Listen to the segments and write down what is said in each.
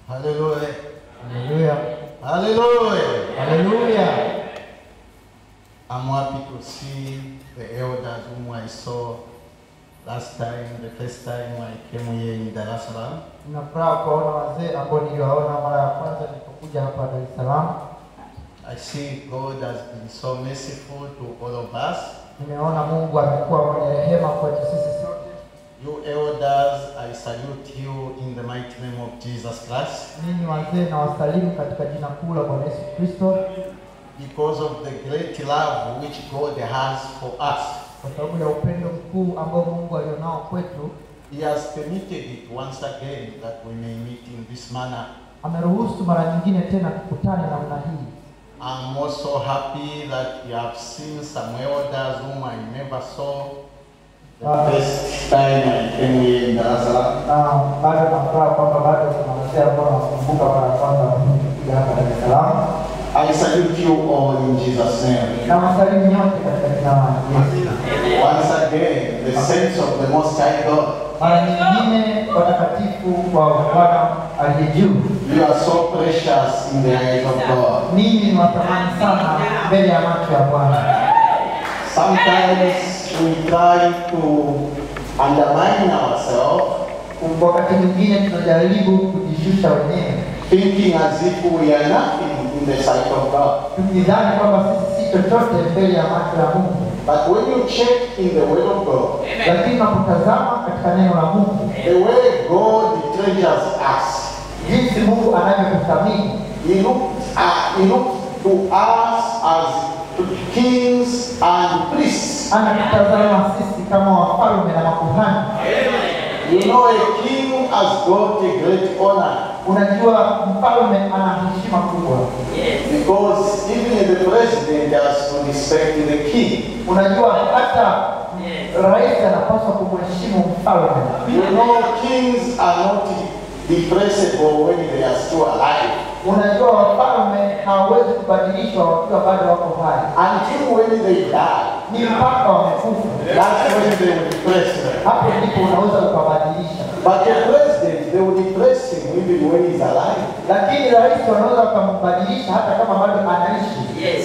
Hallelujah. Haleluya. Hallelujah. Haleluya. I'm happy to see the elders whom I saw last time, the first time I came here in Dar es Salaam. Nina furaha kuwaona wazee ambao niliwaona mara ya kwanza nilipokuja hapa Dar es Salaam. I see God has been so merciful to all of us. Nimeona Mungu amekuwa mwenye rehema kwetu sisi sote. You elders, I salute you in the mighty name of Jesus Christ Ninyi wazee na wasalimu katika jina kuu la Bwana Yesu Kristo, because of the great love which God has for us. kwa sababu ya upendo mkuu ambao Mungu alionao kwetu. He has permitted it once again that we may meet in this manner. Ameruhusu mara nyingine tena tukutane namna hii. I'm also happy that you have seen some elders whom I never saw the Ah. first time I came here in Dar es Salaam. Na bado nafuraha kwamba bado kuna wazee ambao nawakumbuka mara ya kwanza kuja hapa Dar es Salaam. I salute you all in Jesus' name. Na wasalimu nyote katika jina la Yesu. Once again, the saints of the Most High God, Mara nyingine watakatifu wa Bwana aliye juu, you are so precious in the eyes of God. ninyi ni watamani sana mbele ya macho ya Bwana. Sometimes we try to undermine ourselves, Wakati mwingine tunajaribu kujishusha wenyewe, thinking as if we are nothing in the sight of God. tukidhani kwamba sisi si chochote mbele ya macho ya Mungu. But when you check in the Word of God, Lakini unapotazama katika neno la Mungu, the way God treasures us, jinsi Mungu anavyotuthamini, He looks, uh, he looks to us as to kings and priests. anatutazama sisi kama wafalme na makuhani. You know, a king has got a great honor Unajua, mfalme ana heshima kubwa. because even the president has to respect the king. Unajua, hata rais anapaswa kumheshimu mfalme. You know, kings are not depressible when they are still alive. Unajua, wafalme hawawezi kubadilishwa wakiwa bado wako hai, Until when they die, ni mpaka wamekufa, that's when they will depress them. hapo ndipo unaweza ukabadilisha. But the president, they will depress him even when he's alive. Lakini rais wanaweza wakambadilisha hata kama bado anaishi.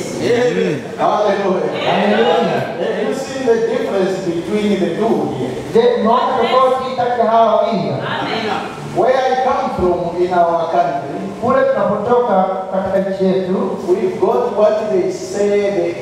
Hallelujah. Haleluya! Have you seen the difference between the two here? Je, unaona tofauti kati ya hawa wawili? Where I come from in our country, Kule tunapotoka katika nchi yetu we've got what they say the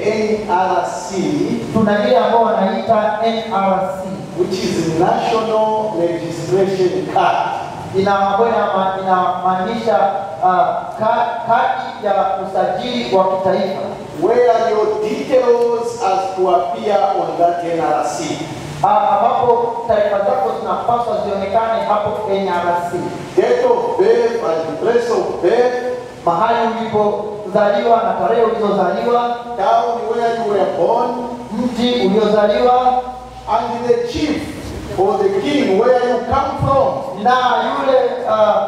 NRC, tuna ile ambao wanaita NRC which is National Registration Card. ina ambayo inama- inamaanisha uh, ka- kadi ya usajili wa kitaifa where your details has to appear on that NRC. Ah, ambapo taarifa zako zinapaswa zionekane hapo NRC, Date of birth and place of birth, mahali ulipozaliwa na tarehe ulizozaliwa, town where you were born, mji uliozaliwa and the chief or the king where you come from. na yule uh,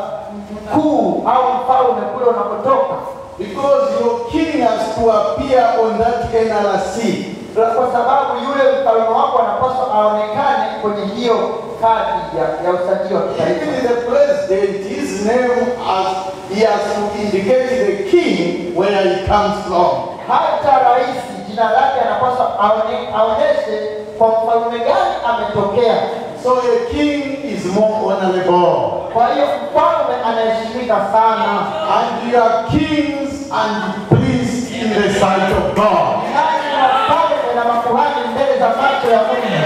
mkuu au mfalme kule unapotoka, Because your king has to appear on that NRC. kwa sababu yule mfalme wako anapaswa aonekane kwenye hiyo kadi ya, ya usajili wa kitaifa. Even the president, his name as he has to indicate the king where he comes from. Hata rais jina lake anapaswa aone- aoneshe kwa mfalme gani ametokea. So a king is more honorable. Kwa hiyo mfalme anaheshimika sana, And you are kings and priests in the sight of God. nani ni wafalme na makuhani mbele za macho ya Mungu.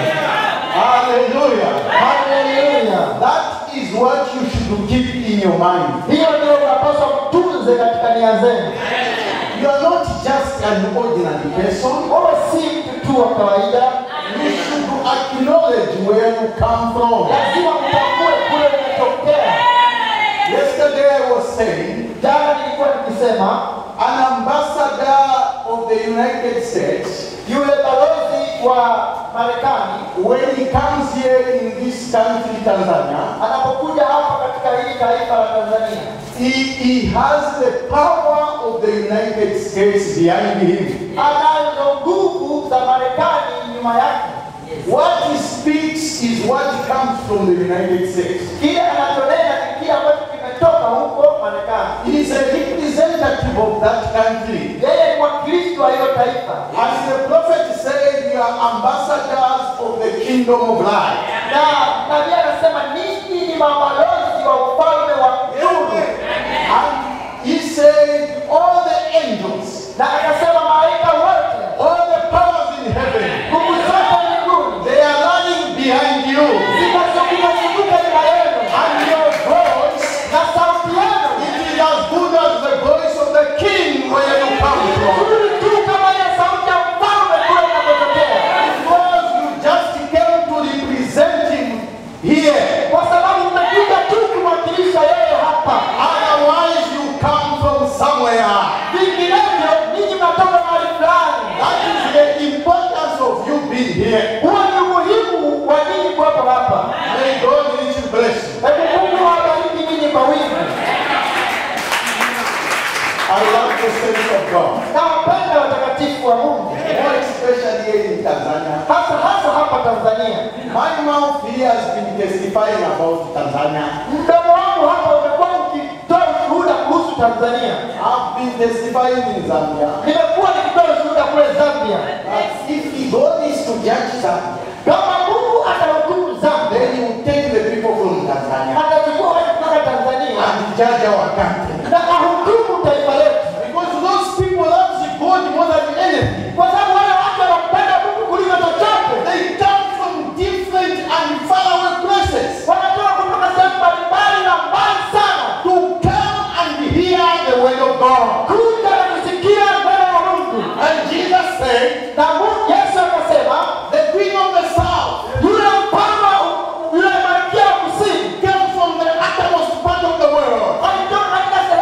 Hallelujah. Haleluya! That is what you should keep in your mind. Hiyo ndio unapaswa kutunze katika nia zenu. You are not just an ordinary person. Wewe si mtu tu wa kawaida, You should acknowledge where you come from. lazima utambue kule umetokea. Yesterday I was saying Jana nilikuwa nikisema an ambassador of the United States, yule balozi wa Marekani when he comes here in this country, Tanzania, anapokuja hapa katika hili taifa la Tanzania he, he has the power of the United States behind him. anazo nguvu za Marekani nyuma yake. What he speaks is what comes from the United States. Kile anachonena ni kile ambacho kimetoka huko He is a representative of that country. yeye ni mwakilishi wa hilo taifa, As the prophet said, you are ambassadors of the kingdom of light. na nabii anasema ninyi ni mabalozi wa ufalme wa nuru, And he said, all the angels, na akasema malaika wote, all the powers in heaven, nguvu zote mbinguni they are running behind you. zinazunguka nyuma yenu, And your voice, na sauti yenu it is as good as the voice of the king where you come from. nzuri tu kama ile sauti ya mfalme kule unapotokea, Because you just came to represent him here. kwa sababu mmekuja tu kumwakilisha yeye hapa. Otherwise, you come from somewhere. Vinginevyo ninyi mnatoka mahali fulani. That is the importance of you being here. Huo ni umuhimu wa ninyi kuwepo hapa. May God richly bless you. Hebu Mungu awabariki ninyi kwa wingi. I love the saints of God. Nawapenda watakatifu wa Mungu, More especially here in Tanzania. hasa hasa hapa Tanzania. My mouth here has been testifying about Tanzania. Mdomo wangu hapa umekuwa ukitoa ushuhuda kuhusu Tanzania. I've been testifying in Zambia. Nimekuwa nikitoa ushuhuda kule Zambia. That if God is to judge Zambia, Kama Mungu atahukumu Zambia, then He will take the people from Tanzania atachukua watu kutoka Tanzania and judge our country. na ahukumu taifa letu, Because those people love God more than anything. kwa sababu wale watu wanampenda Mungu kuliko chochote. They come from different and faraway places Wanatoka kutoka sehemu mbalimbali na mbali sana to come and hear the word of God. kuja na kusikia neno la Mungu. And Jesus said, Na Mungu Yesu akasema the queen of the south yule mfalme yule malkia wa kusini came from the uttermost part of the world alitoka katika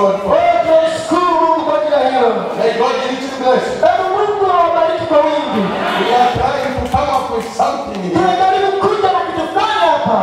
Lord for it. Wewe tunashukuru Mungu kwa ajili ya hilo. May God richly bless you. Hebu Mungu awabariki kwa wingi. We are trying to come up with something here. Tunajaribu kuja na kitu fulani hapa.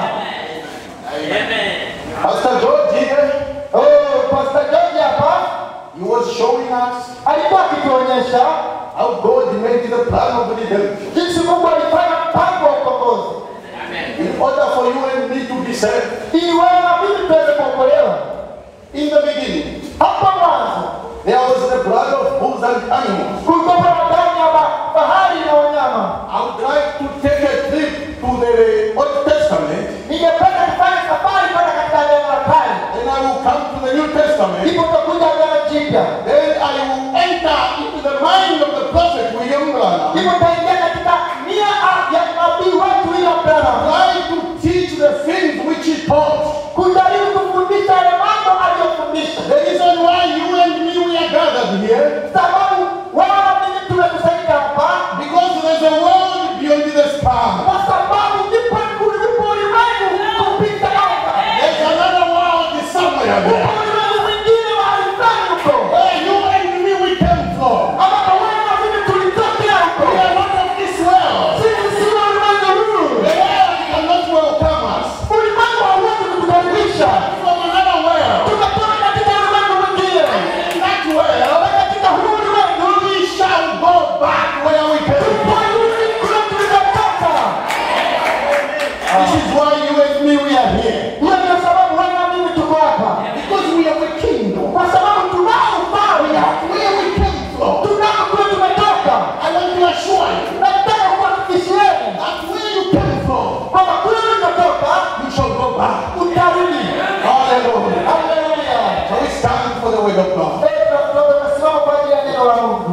Pastor George here, Oh, Pastor George hapa he was showing us alikuwa akituonyesha how God made the plan of redemption. jinsi Mungu alifanya mpango wa ukombozi In order for you and me to be saved, ili wewe na mimi tuweze kuokolewa. in the beginning, Hapo mwanzo there was the blood of bulls and animals. kulikuwa na damu ya ba- bahari na wanyama. I would like to take a trip to the Old Testament, Ningependa kufanya safari kwenda katika agano la kale, and I will come to the New Testament. ndipo utakuja agano jipya, Then I will enter into the mind of the prophet William Branham. ndipo utaingia katika nia ya nabii wetu William Branham, Try to teach the things which he taught. kujaribu kufundisha yale mambo aliyofundisha, The reason why you and me we are gathered here, sababu wewe na mimi tumekusanyika hapa because there's a world beyond the sky. kwa sababu ndipo ulipo ulimwengu kupita anga. There's another world somewhere Upo there. ulimwengu mwingine mahali fulani huko, Where you and me we came from. ambapo wewe na mimi tulitokea huko. We are not of this world. Sisi si wa ulimwengu huu. The world cannot welcome us. Ulimwengu hauwezi kutukaribisha. From another world. Tumetoka katika ulimwengu mwingine, In that world, na katika huu ulimwengu we shall go back where we came from. tutarudi kule tulikotoka. This is why you and me we are here. Hiyo ndio sababu wewe na mimi tuko hapa, Because we have a kingdom. kwa sababu tunao ufalme, Where we came from. tunao kule tumetoka. I want to assure you Nataka kuhakikishieni that where you came from, kwamba kule ulikotoka you shall go back. utarudi. Hallelujah. Haleluya. Shall we stand for the word of God? Petro, tunasimama kwa ajili ya neno la Mungu.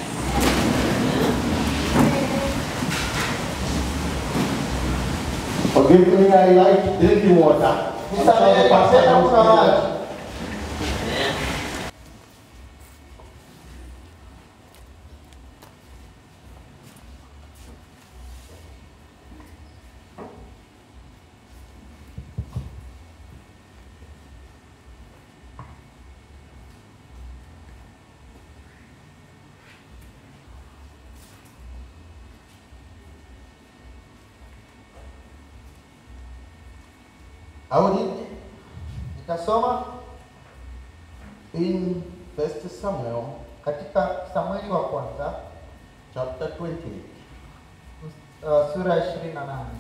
Forgive me, I like drinking water. I'm sure Nisamehe the pastor napenda knows kunywa me. maji. I will read Nitasoma in First Samuel katika Samueli wa kwanza chapter 28. uh, sura ya ishirini na nane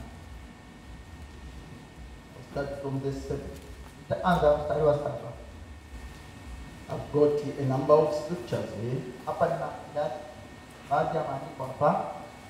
I'll start from this seven. nitaanza mstari wa saba. I've got a number of scriptures here. Hapa nina idadi baadhi ya maandiko hapa.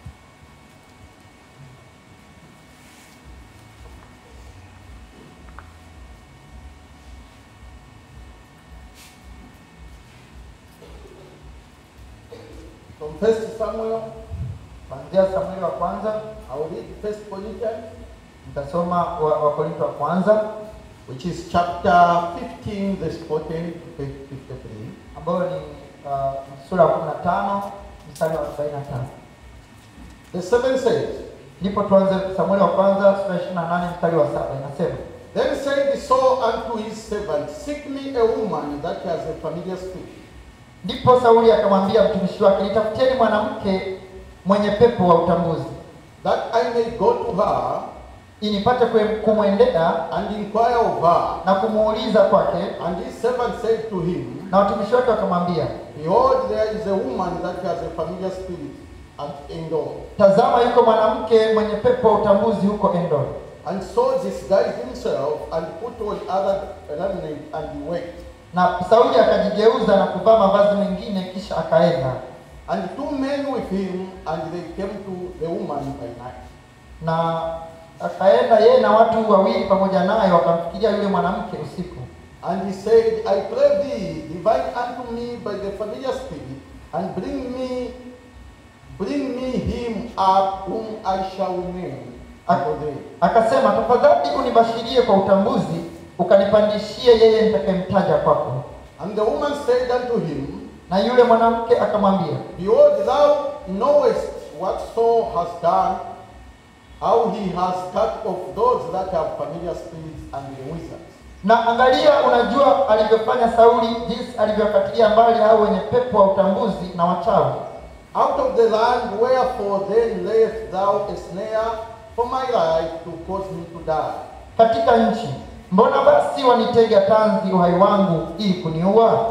From First Samuel, Kuanzia Samueli wa kwanza I will read First Corinthians, nitasoma wa- Wakorintho wa kwanza which is chapter 15, verse 14 to 53. ambayo ni uh, sura ya kumi na tano mstari wa arobaini na tano. The seven says, Ndipo tuanze Samueli wa kwanza sura ya ishirini na nane mstari wa saba inasema Then said Saul unto his servant, Seek me a woman that has a familiar spirit, Ndipo Sauli akamwambia mtumishi wake, nitafutieni mwanamke mwenye pepo wa utambuzi, that I may go to her ili nipate kwe- kumwendea and inquire of her. na kumuuliza kwake. And his servant said to him, Na watumishi wake wakamwambia, Behold, there is a woman that has a familiar spirit at Endor. tazama, yuko mwanamke mwenye pepo wa utambuzi huko Endor. And so disguised himself and put on other raiment and he went. Na Sauli akajigeuza na kuvaa mavazi mengine, kisha akaenda. And two men with him, and they came to the woman by night. Na akaenda yeye na watu wawili pamoja naye, wakamfikiria yule mwanamke usiku. And he said, I pray thee, divine unto me by the familiar spirit, and bring me, bring me him up whom I shall name unto thee. Akasema, tafadhali unibashirie kwa utambuzi, ukanipandishie yeye nitakayemtaja kwako. And the woman said unto him, Na yule mwanamke akamwambia, Behold, thou knowest what Saul has done, how he has cut off those that have familiar spirits and the wizards. Na angalia, unajua alivyofanya Sauli, jinsi alivyowakatilia mbali hao wenye pepo wa utambuzi na wachawi. out of the land. Wherefore then layest thou a snare for my life to cause me to die? katika nchi. Mbona basi wanitega tanzi uhai wangu ili kuniua?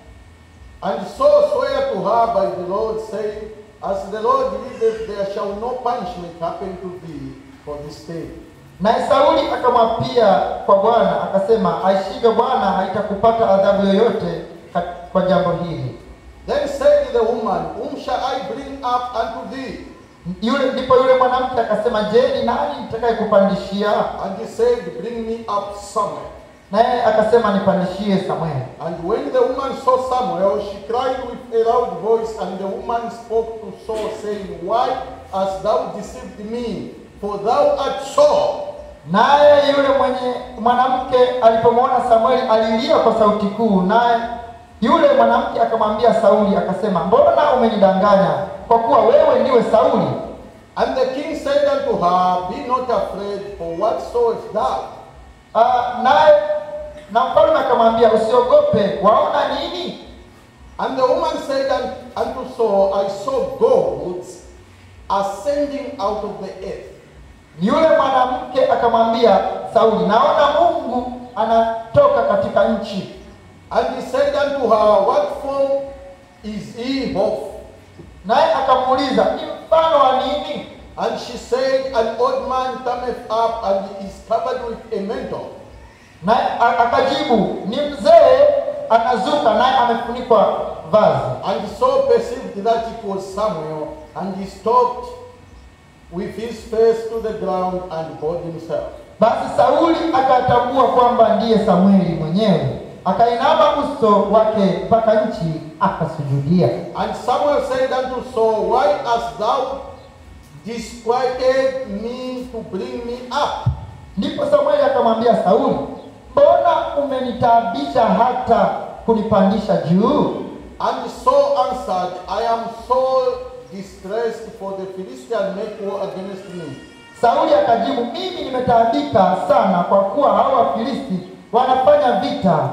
And so swear to her by the Lord, saying, As the Lord liveth, there shall no punishment happen to thee for this thing. Naye Sauli akamwapia kwa Bwana akasema, aishivyo Bwana, haitakupata adhabu yoyote ka- kwa jambo hili. Then said the woman, Whom shall I bring up unto thee? Yule ndipo yule mwanamke akasema, je, ni nani nitakayekupandishia? And he said, Bring me up Samuel. Naye akasema, nipandishie Samueli. And when the woman saw Samuel, she cried with a loud voice, and the woman spoke to Saul, saying, Why hast thou deceived me? For thou art Saul. Naye yule mwenye mwanamke alipomwona Samueli alilia kwa sauti kuu, naye yule mwanamke akamwambia Sauli akasema, mbona umenidanganya? Kwa kuwa wewe ndiwe Sauli. And the king said unto her, Be not afraid, for what sawest thou? Ah, naye na mfalme akamwambia usiogope, waona nini? And the woman said un- unto Saul, I saw goats ascending out of the earth. Yule mwanamke akamwambia Sauli, naona Mungu anatoka katika nchi. And he said unto her, What form is he of? Naye akamuuliza ni mfano wa nini? And she said, An old man cometh up and is covered with a mantle. Naye a- akajibu ni mzee anazuka, naye amefunikwa vazi. And Saul perceived that it was Samuel, and he stopped with his face to the ground and bowed himself. Basi Sauli akatambua kwamba ndiye Samueli mwenyewe, akainama uso wake mpaka nchi, akasujudia. And Samuel said unto Saul, Why hast thou disquieted me to bring me up? Ndipo Samueli akamwambia Sauli, mbona umenitaabisha hata kunipandisha juu? And Saul answered, I am so distressed, for the Philistines make war against me. Sauli akajibu, mimi nimetaabika sana, kwa kuwa hao Wafilisti wanafanya vita,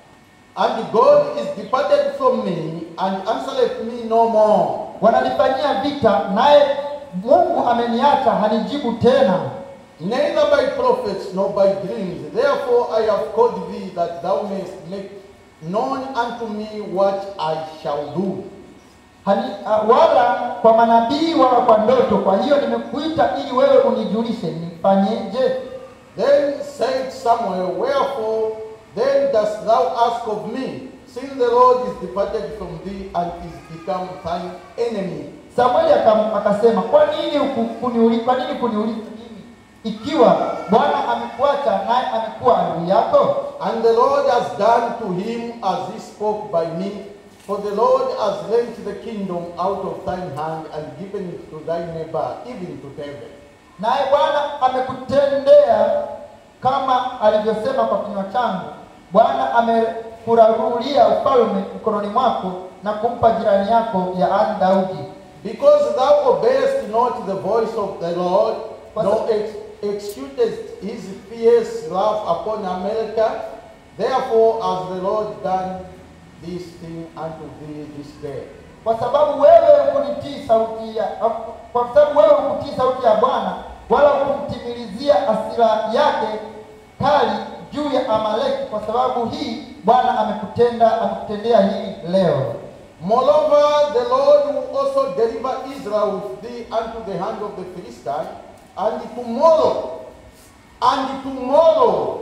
And God is departed from me, and answereth me no more. wananifanyia vita, naye Mungu ameniacha, hanijibu tena. Neither by prophets nor by dreams. Therefore I have called thee that thou mayest make known unto me what I shall do. Hani, uh, wala kwa manabii wala kwa ndoto. Kwa hiyo nimekuita ili wewe unijulishe nifanyeje. Then said Samuel, Wherefore then dost thou ask of me, seeing the Lord is departed from thee and is become thine enemy? Samueli akam- akasema, kwa nini huku- kuniuli- kwa nini kuniuliza mimi ikiwa Bwana amekuacha naye amekuwa adui yako? And the Lord has done to him as he spoke by me. For the Lord has rent the kingdom out of thine hand and given it to thy neighbor, even to David. Naye Bwana amekutendea kama alivyosema kwa kinywa changu. Bwana amekurarulia ufalme mkononi mwako na kumpa jirani yako yaani Daudi. Because thou obeyest not the voice of the Lord, What's nor that? ex- executest his fierce wrath upon America, therefore has the Lord done this thing unto thee this day. Kwa sababu wewe hukunitii sauti ya kwa sababu wewe hukutii sauti ya Bwana wala hukumtimilizia hasira yake kali juu ya Amaleki. Kwa sababu hii Bwana amekutenda amekutendea hili leo. Moreover, the Lord will also deliver Israel with thee unto the hand of the Philistine, and tomorrow, and tomorrow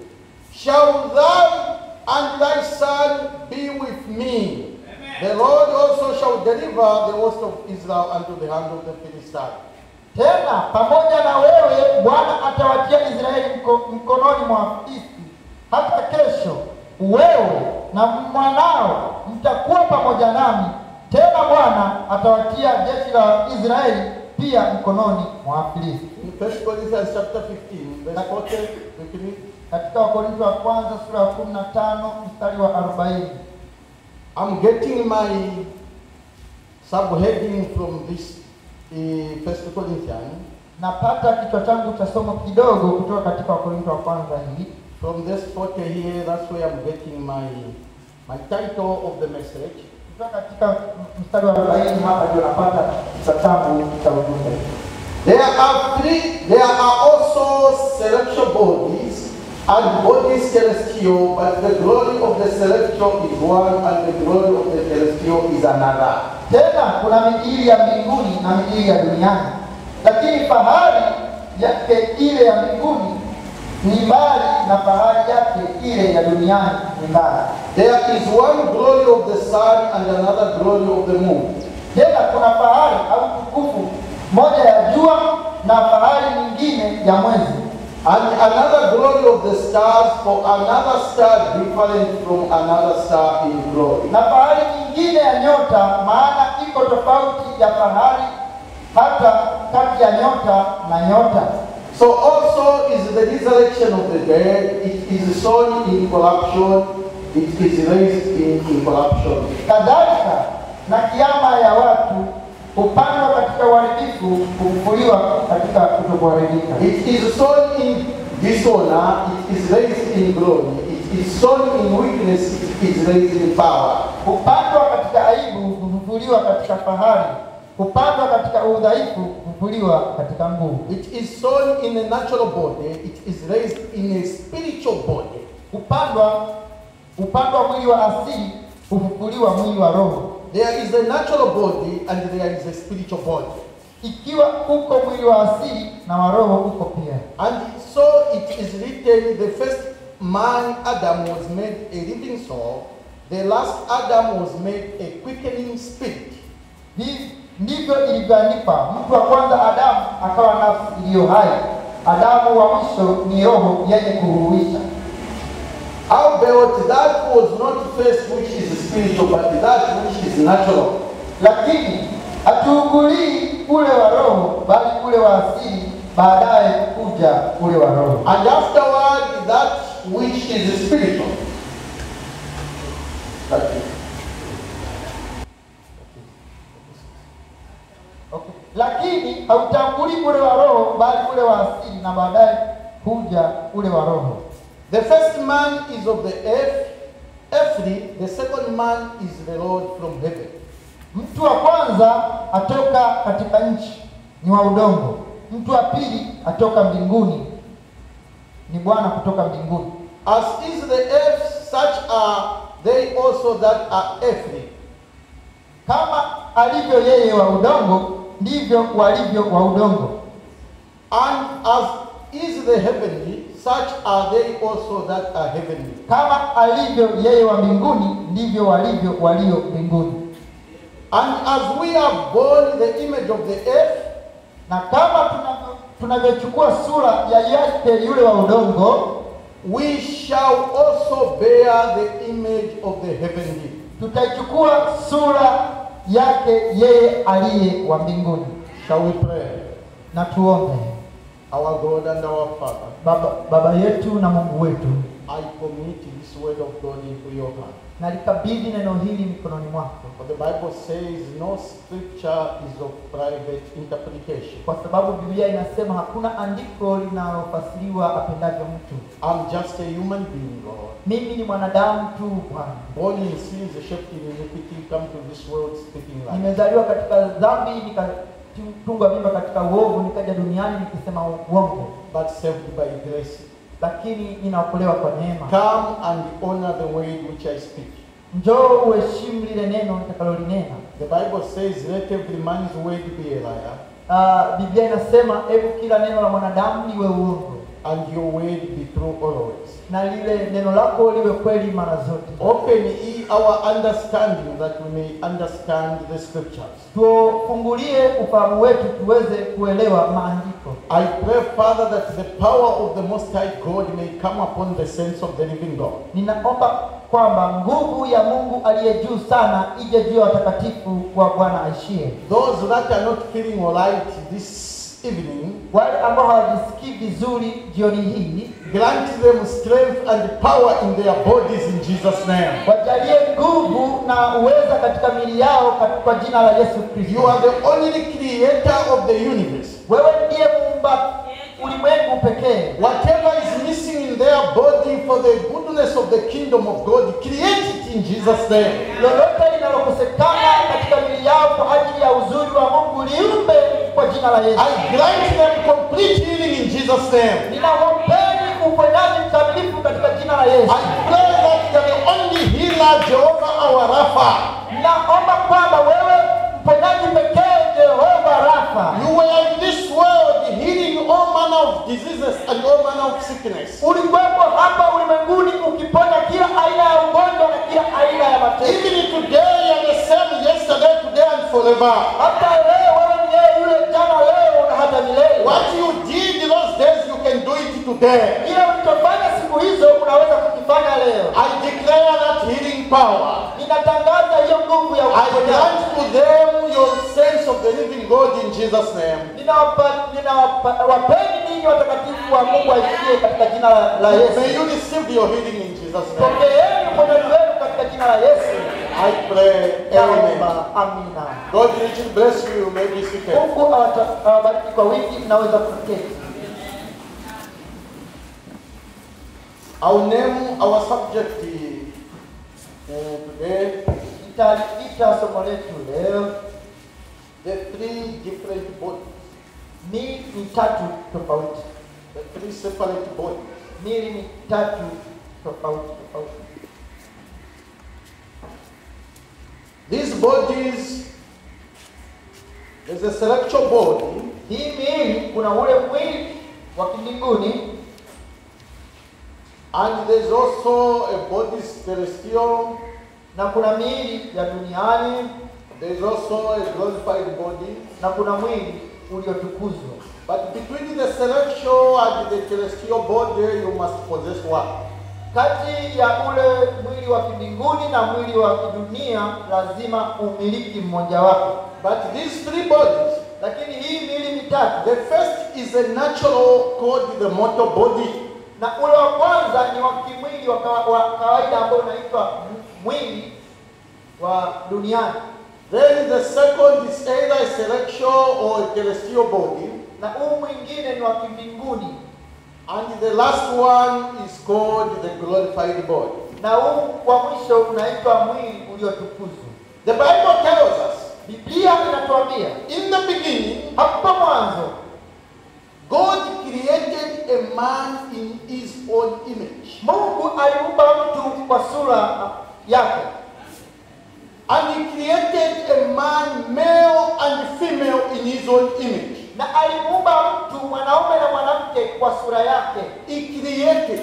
shall thou and thy son be with me. The Lord also shall deliver the host of Israel unto the hand of the Philistine. Tena pamoja na wewe Bwana atawatia Israeli mko, mkononi mwa Wafilisti. Hata kesho wewe na mwanao mtakuwa pamoja nami. Tena Bwana atawatia jeshi la Israeli pia mkononi mwa Wafilisti. In 1 Corinthians chapter 15, verse 40, we can read. Katika Wakorintho wa kwanza sura ya 15 mstari wa 40. I'm getting my subheading from this uh, First Corinthians. Napata kichwa changu cha somo kidogo kutoka katika Wakorintho wa kwanza hii From this photo here, that's where I'm getting my my title of the message. Kutoka katika mstari wa arobaini hapa ndio napata kitabu cha ujumbe. There are three. There are also celestial bodies and bodies celestial, but the glory of the celestial is one, and the glory of the celestial is another. Tena kuna miili ya mbinguni na miili ya duniani, lakini fahari yake ile ya mbinguni ni mbali na fahari yake ile ya duniani ni mbali. There is one glory of the sun and another glory of the moon. Tena kuna fahari au tukufu moja ya jua na fahari nyingine ya mwezi, And another glory of the stars, for another star different from another star in glory. na fahari nyingine ya nyota, maana iko tofauti ya fahari hata kati ya nyota na nyota. So also is the resurrection of the dead. It is sown in corruption. It is raised in incorruption. Kadhalika na kiama ya watu hupandwa katika uharibifu, hufufuliwa katika kutokuharibika. It is sown in dishonor. It is raised in glory. It is sown in weakness. It is raised in power. Hupandwa katika aibu, hufufuliwa katika fahari. Hupandwa katika udhaifu, hufufuliwa katika nguvu. It is sown in a natural body. It is raised in a spiritual body. Hupandwa hupandwa mwili wa asili, hufufuliwa mwili wa roho. There is a natural body and there is a spiritual body. Ikiwa uko mwili wa asili na wa roho uko pia. And so it is written, the first man, Adam, was made a living soul. The last Adam was made a quickening spirit. Hivi ndivyo ilivyoandikwa, mtu wa kwanza Adamu akawa nafsi iliyo hai. Adamu wa mwisho ni roho yenye kuhuisha. Howbeit that was not first which is spiritual, but that which is natural. Lakini hatuugulii ule wa roho, bali ule wa asili, baadaye kuja ule wa roho. And afterward, that which is spiritual. That is- Okay. Lakini hautangulii ule wa roho, bali ule wa asili, na baadaye kuja ule wa roho. The first man is of the earth, earthly. The second man is the Lord from heaven. Mtu wa kwanza atoka katika nchi, ni wa udongo. Mtu wa pili atoka mbinguni, ni Bwana kutoka mbinguni. As is the earth, such are they also that are earthly. Kama alivyo yeye wa udongo, ndivyo walivyo wa udongo. And as is the heavenly, such are they also that are heavenly. Kama alivyo yeye wa mbinguni, ndivyo walivyo walio mbinguni. And as we are born the image of the earth, Na kama tunavyo- tunavyochukua sura ya yake yule wa udongo, we shall also bear the image of the heavenly. tutaichukua sura yake yeye aliye wa mbinguni. Shall we pray? Na tuombe. Our God and our Father, Baba, Baba yetu na Mungu wetu, I commit this word of God into your hand. nalikabidhi neno hili mikononi mwako, For the Bible says no scripture is of private interpretation. kwa sababu Biblia inasema hakuna andiko linalofasiriwa apendavyo mtu. I'm just a human being, Lord. Mimi ni mwanadamu tu Bwana, Born in sins, shaped in iniquity, come to this world speaking lies. nimezaliwa katika dhambi, nikatungwa mimba katika uovu, nikaja duniani nikisema uongo, But saved by grace. lakini ninaokolewa kwa neema. Come and honor the word which I speak. Njoo uheshimu lile neno nitakalolinena. The Bible says, let every man's word be a liar, Uh, Biblia inasema hebu kila neno la mwanadamu liwe uongo and your word be true always. na lile neno lako liwe kweli mara zote. Open ye our understanding that we may understand the scriptures. Tufungulie ufahamu wetu tuweze kuelewa maandiko. I pray, Father, that the power of the Most High God may come upon the saints of the living God. Ninaomba kwamba nguvu ya Mungu aliye juu sana ije juu ya watakatifu wa Bwana aishie. Those that are not feeling alright this evening, Wale ambao hawajisikii vizuri jioni hii, grant them strength and power in their bodies in Jesus' name. wajalie nguvu na uweza katika miili yao kat- kwa jina la Yesu You Kristo. are the only creator of the universe. Wewe ndiye muumba ulimwengu pekee. Whatever is missing in their body for the goodness of the kingdom of God, create it in Jesus' name. lolote linalokosekana katika mili yao kwa ajili ya uzuri wa Mungu liumbe kwa jina la Yesu. I grant them complete healing in Jesus' name. Ninawaombeni uponyaji mkamilifu katika jina la Yesu. I pray that you're the only healer, Jehovah our Rapha. Naomba kwamba wewe mponyaji pekee Jehova Rafa, You were in this world healing all manner of diseases and all manner of sickness. ulikuwepo hapa ulimwenguni ukiponya kila aina ya ugonjwa na kila aina ya mateso. Even today, you're the same yesterday, today, and forever. Hata leo wewe ni yeye yule jana, leo na hata milele. What you did those days, you can do it today. Kile ulichofanya siku hizo unaweza kukifanya leo. I declare that healing power. Ninatangaza hiyo nguvu ya I uponyaji. grant to them your sense of the living God in Jesus' name. Ninawapa- ninawapa- wapeni ninyi watakatifu wa Mungu aishie katika jina la, la May Yesu. you receive your healing in Jesus' name. Pokeeni uponyaji wenu katika jina la Yesu. I pray. Amen. Naomba amina. God richly bless you. You may be seated. Mungu awata- awabariki kwa wingi, mnaweza kuketi. I'll name our subject uh, today Nitaliita somo letu leo the three different bodies, mili mitatu tofauti, the three separate bodies. mili mitatu tofauti tofauti. These bodies, there's a celestial body Hii miili, kuna ule mwili wa kimbinguni and there's also a body celestial. na kuna miili ya duniani There's also a glorified body. na kuna mwili uliotukuzwa. But between the celestial and the celestial body, you must possess one. Kati ya ule mwili wa kimbinguni na mwili wa kidunia lazima umiliki mmojawapo, But these three bodies, lakini hii miili mitatu, the first is a natural called the mortal body. na ule wa kwanza ni wa kimwili wa, kawa- wa kawaida ambao unaitwa m- mwili wa duniani, Then the second is either a celestial or a celestial body. na huu mwingine ni wa kimbinguni, And the last one is called the glorified body. na huu wa mwisho unaitwa mwili uliotukuzwa. The Bible tells us Biblia inatuambia in the beginning, hapo mwanzo God created a man in his own image. Mungu aliumba mtu kwa sura yake, And he created a man, male and female, in his own image. na alimuumba mtu mwanaume na mwanamke kwa sura yake. He created,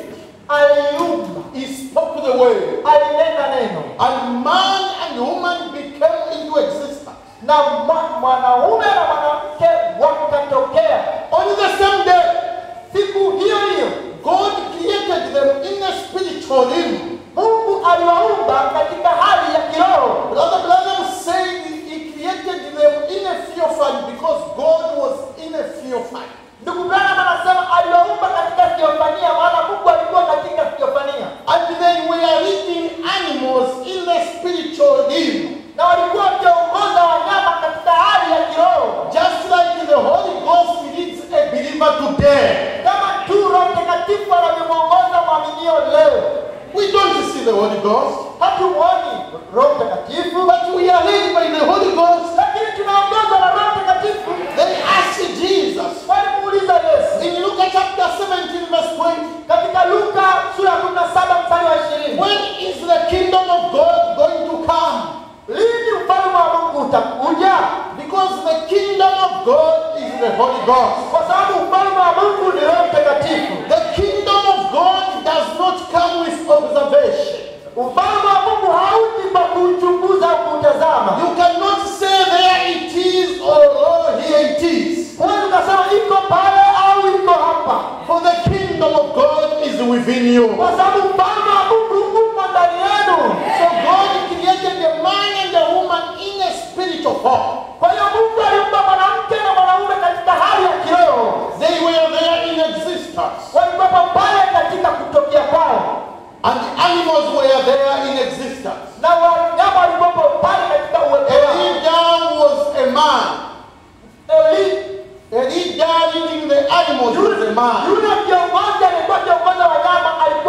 Aliumba, he spoke the word, alinena neno, and man and woman became into existence. na mwa- mwanaume na mwanamke wakatokea. On the same day, Siku hiyo hiyo God created them in a spiritual realm. Mungu aliwaumba katika hali ya kiroho. Brother Branham said he created them in a theophany because God was in a theophany. Ndugu Branham anasema aliwaumba katika theofania, maana Mungu alikuwa katika theofania, And they were leading animals in the spiritual realm. na walikuwa wakiongoza wanyama katika hali ya kiroho, Just like the Holy Ghost leads a believer today. kama tu Roho Mtakatifu anavyomwongoza mwaminio leo. We don't see the Holy Ghost, Hatumuoni Roho Mtakatifu, but we are led by the Holy Ghost. lakini tunaongozwa na Roho Mtakatifu. They asked Jesus Walimuuliza Yesu in Luke chapter 17, verse 20, katika Luka sura ya 17 mstari wa 20, when is the kingdom of God going to come? lini ufalme wa Mungu utakuja? Because the kingdom of God is the Holy Ghost. Kwa sababu ufalme wa Mungu ni Roho Mtakatifu. The kingdom of God does not come with observation. Ufalme wa Mungu hauji kwa kuuchunguza au kuutazama. You cannot say there it is or oh, here it is. Huwezi ukasema iko pale au iko hapa, For the kingdom of God is within you. kwa sababu ufalme wa Mungu uko ndani yenu. So God created the man and the woman in a spiritual form. Kwa hiyo Mungu aliumba mwanamke na mwanaume katika hali ya kiroho, They were there in existence. walikuwepo pale katika kutokea kwao, And the animals were there in existence. na wanyama walikuwepo pale katika uwepo wao. Elijah was a man. Eli Elijah leading the animals was a man. yule kiongozi alikuwa kiongoza wanyama, alikuwa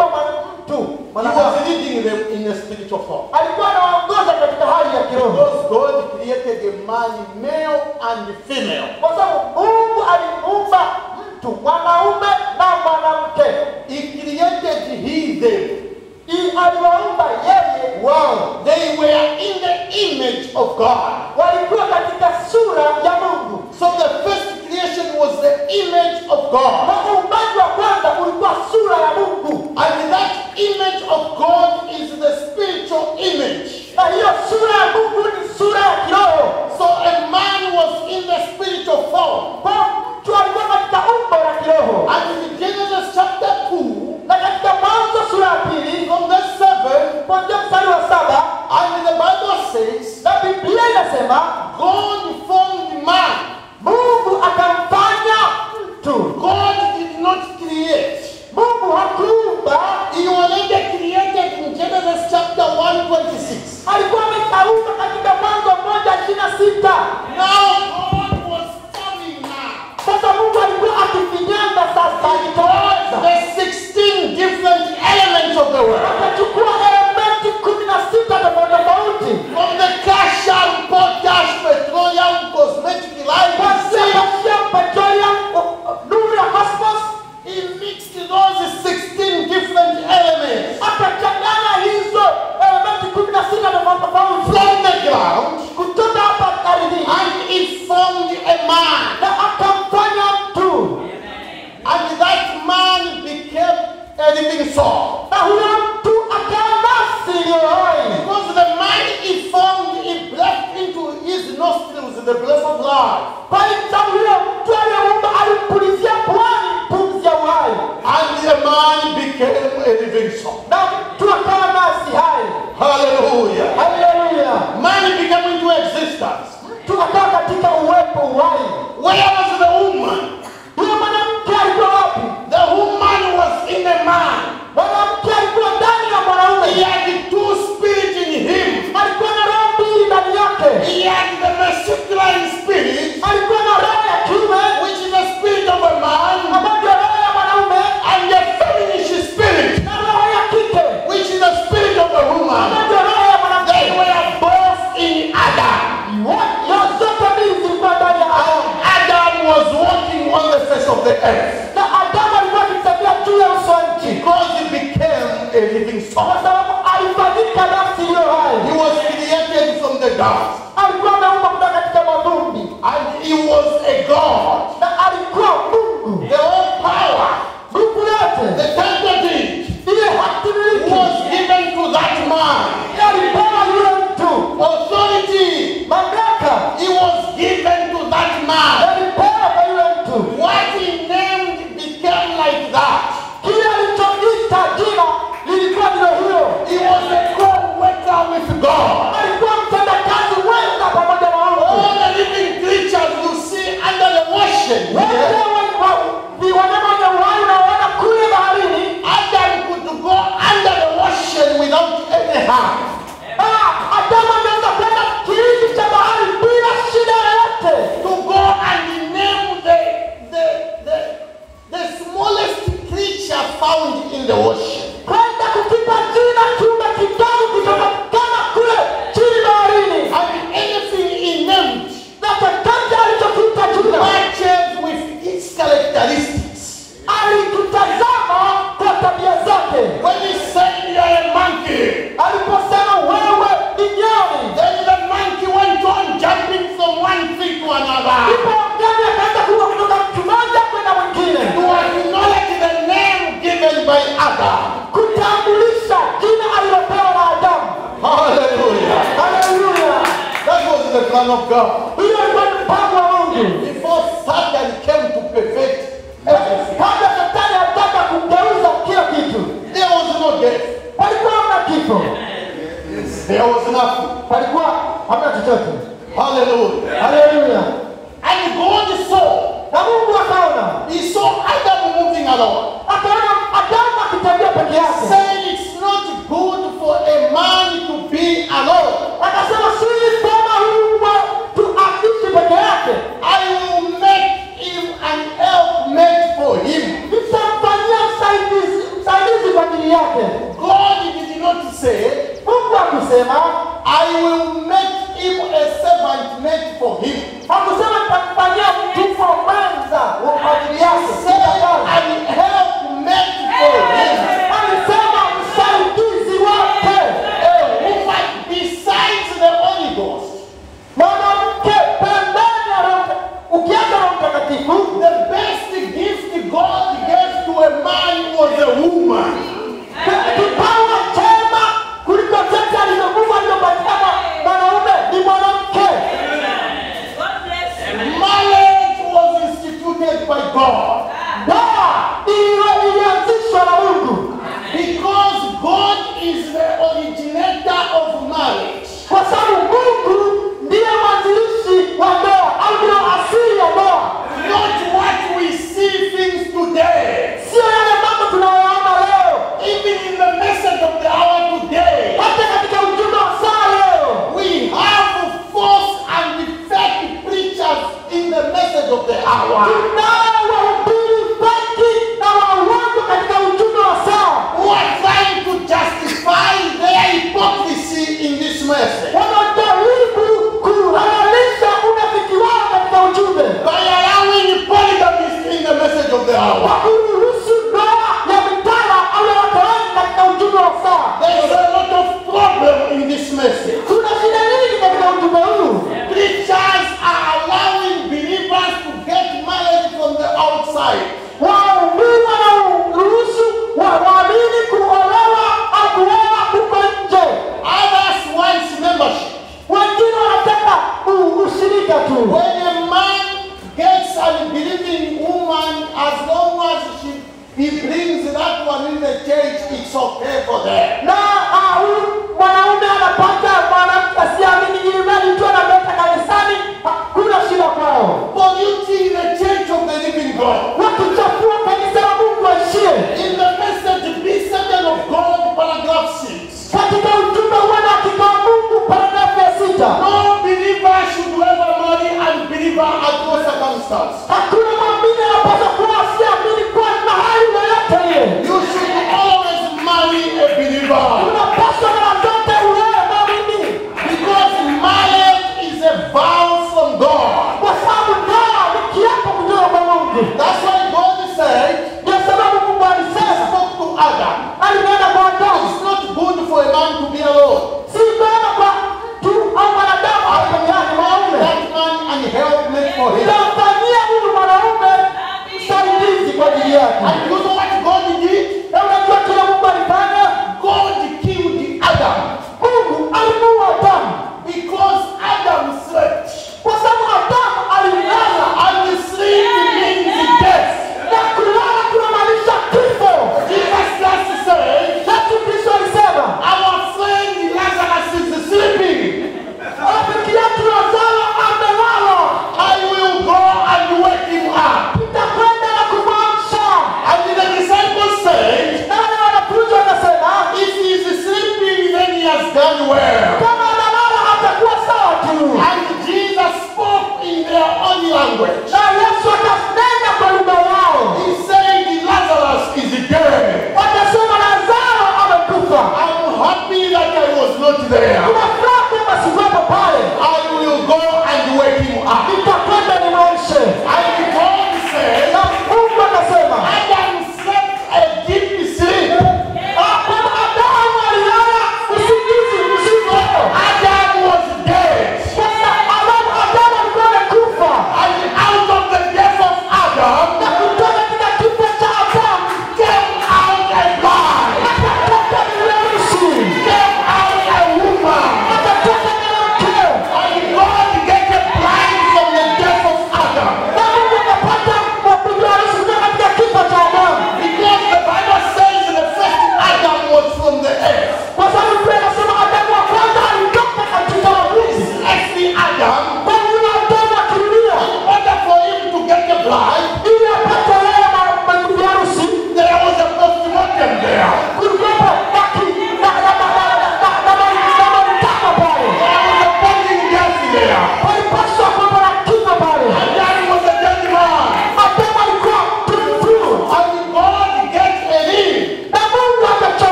them in a spiritual form. alikuwa anawaongoza katika hali ya kiroho Because God created a man, male and female. kwa sababu mungu alimuumba mtu mwanaume na mwanamke He created he them. I- aliwaumba yeye wao They were in the image of God. walikuwa katika sura ya mungu So the first creation was the image of God. na uumbaji wa kwanza ulikuwa sura ya mungu And that image of God is the spiritual image. na hiyo sura ya mungu ni sura ya kiroho So a man was in the spiritual form. kwa mtu alikuwa katika umbo la kiroho And in Genesis chapter 2, na katika mwanzo sura ya pili from verse 7, kuanzia mstari wa saba and the Bible says, na biblia inasema God formed man. mungu akamfanya mtu God did not create. mungu hakuumba He already created in Genesis chapter 126. alikuwa amekaumba katika mwanzo mmoja ishirini na sita Now God was forming now. sasa mungu alikuwa akifinyanga sasa God, akitoaza the 16 different elements of the world. akachukua elementi kumi na sita tofauti tofauti From the calcium, potash, petroleum, cosmetic life, kuanzia sea, calcium, petroleum, u- u- nuru ya cosmos He mixed those 16 different elements akachanganya hizo elementi kumi na sita tofauti tofauti from the ground kutoka hapa ardhini and He formed a man. na akamfanya mtu And that man became a living soul. na huyo mtu akawa nafsi iliyo hai Because the man He formed, He breathed into his nostrils the breath of life. kwa sababu huyo mtu aliyeumba alimpulizia pwani pumzi ya uhai And the man became a living soul. na mtu akawa nafsi hai Hallelujah. haleluya Man became into existence. mtu akawa katika uwepo uhai Where was the woman? huyo mwanamke alikuwa wapi The woman was in the man. mwanamke alikuwa ndani ya mwanaume He had two spirits in him. alikuwa na roho mbili ndani yake He had the masculine spirit, alikuwa na roho ya kiume which is the spirit of a man, ambayo ndio roho ya mwanaume and the feminine spirit, na roho ya kike which is the spirit of a ambayo woman. ndio roho ya mwanamke They were both in Adam. Roho zote mbili zilikuwa ndani ya Adamu Adam was walking on the face of the earth na Adamu alikuwa akitembea juu ya uso wa nchi because he became a living kwa soul. sababu alifanyika nafsi iliyo hai He was created from the dust, alikuwa ameumba kutoka katika mavumbi and he was a God. na alikuwa mungu The whole power, nguvu yote the tentative, ile hatimiliki was given to that man. alipewa yule mtu Authority, mamlaka he was given to that man. alipewa kwa yule mtu What he named became like that. kile alichoita jina lilikuwa ndilo hilo He was a co-worker with God. alikuwa mtendakazi mwenza pamoja na All mungu the living creatures you see under the ocean. wote here, wa- wa- ni wanyama wenye uhai unaoona kule baharini Adam could go under the ocean without any harm. Ah, Adamu anaweza kwenda kilindi cha bahari bila shida yoyote To go and name the, the, the, the smallest creature found in the ocean. kwenda kukipa jina kiumbe kidogo kilichopatikana kule chini baharini And anything he named na chochote alichokiita jina matches with its characteristics. alikitazama kwa tabia zake When he said you are a monkey, aliposema wewe ni nyani then the monkey went on jumping from one tree to another. ndipo nyani akaanza kuwa kutoka mtu mmoja kwenda mwingine To acknowledge the name given by Adam. kutambulisha jina alilopewa na adamu Hallelujah. haleluya That was the plan of God. hiyo ilikuwa ni mpango wa mungu Before Satan came to perfect everything, kabla shetani alitaka kugeuza kila kitu there was no death. palikuwa hamna kifo There was nothing. palikuwa hamna chochote Hallelujah. haleluya And God saw, na mungu akaona He saw Adam moving along. akaona adamu akitembea peke yake Saying it's not good for a man to be alone. akasema si sema huyu tu aishi peke yake I will make him an helpmate for him. nitamfanyia msaidizi msaidizi kwa ajili yake God did not said, Mungu akusema, I will make him a servant made for him. hakusema nitamfanyia mtumwa mwenza wa kwa ajili He yake. said, an help made for him. Alisema msaidizi wake, A woman besides the Holy Ghost. mwanamke pembeni ya Roho Mta- ukiacha Roho Mtakatifu, The best gift God gave to a man was a woman. kipawa chema kuliko chote alizokuwa alizopatia mwa- mwanaume ni mwanamke. Marriage was instituted by God Ndoa iliyo- ilianzishwa na Mungu because God is the originator of marriage. kwa sababu Mungu ndiye mwanzilishi wa ndoa au ndio asili ya ndoa, Not what we see things today. sio yale mambo tunayoyaona leo. Even in the message of the hour today, Hata katika ujumbe wa saa leo we have false and fake preachers in the message of the hour tunao wahubiri feki na wauongo katika ujumbe wa saa, who are trying to justify their hypocrisy in this message wanaojaribu kuhalalisha unafiki wao katika ujumbe by allowing polygamy in the message of the kwa hour. kuruhusu ndoa ya mitala au ya watoaji katika ujumbe wa saa. There is a lot of problem in this message. Kuna shida nyingi katika ujumbe huu. Preachers are allowing believers to get married from the outside. Waumini wanaruhusu wa- waamini kuolewa au kuoa huko nje. Others want membership. Wengine wanataka u- ushirika tu. When a man gets a believing woman, as long as she, he brings that one in the church, it's okay for them. Na ah, huyu mwanaume anapata mwanamke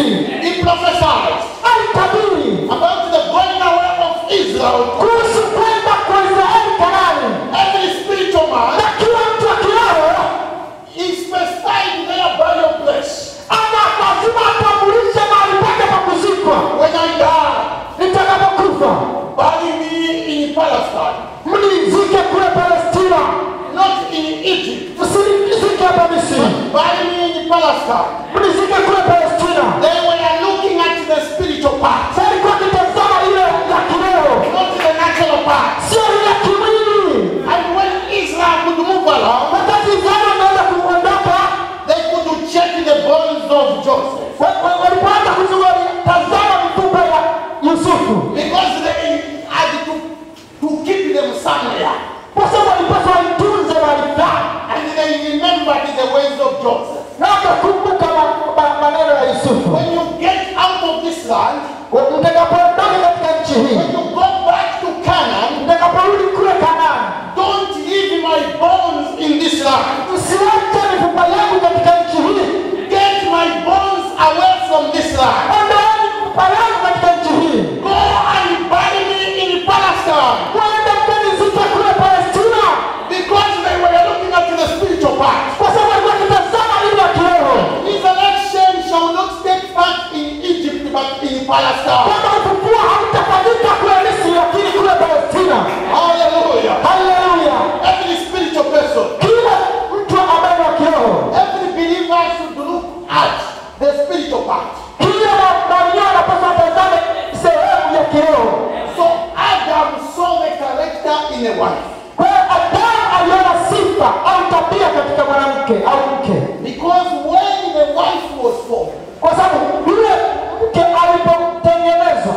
Misri He prophesied alitabiri about the going away of Israel. kuhusu kwenda kwa Israeli Kanani, Every spiritual man na kila mtu wa kiroho is specified their burial place. ana lazima atambulishe mahali pake pa kuzikwa. When I die, Nitakapokufa bury me in Palestine, mnizike kule Palestina, not in Egypt. msinizike hapa Misri, Bury me in Palestine. mnizike kule Palestina. Then we are looking at the spiritual part, Sasa alikuwa akitazama ile ya kiroho, not the natural part. sio ile ya kimwili. And when Israel could move along, Wakati Israeli wanaweza kuondoka, they could check the bones of Joseph. wa- wa- walipoanza kuzunguka, tazama mifupa ya Yusufu, Because they had to, to keep them somewhere. kwa sababu walipaswa waitunze mahali fulani, And they remembered the ways of Joseph. na wakakumbuka ma- ma- maneno ya Yusufu. When you get out of this land, Mtakapoondoka katika nchi when hii, you go back to Canaan, mtakaporudi kule Kanaani, don't leave my bones in this land. msiwache mifupa yangu katika nchi hii, Get my bones away from this land. ondoeni mifupa yangu katika nchi hii, Go and bury me in Palestine. mwende mkanizike kule Palestina, Because they were looking at the spiritual part. kwa sababu walikuwa wakitazama ile ya kiroho, Resurrection shall not take part in Egypt but in Palestine. kwamba ufufuo hautafanyika kule Misri, lakini kule Palestina. Hallelujah. Haleluya! Every spiritual person, Kila mtu ambaye ni wa kiroho, every believer should look at the spiritual part. kila mwaminio anapaswa atazame sehemu ya kiroho. So Adam saw the character in a wife. Kwa hiyo Adamu aliona sifa au tabia katika mwanamke au mke, Because when the wife was formed, kwa sababu yule mke alipotengenezwa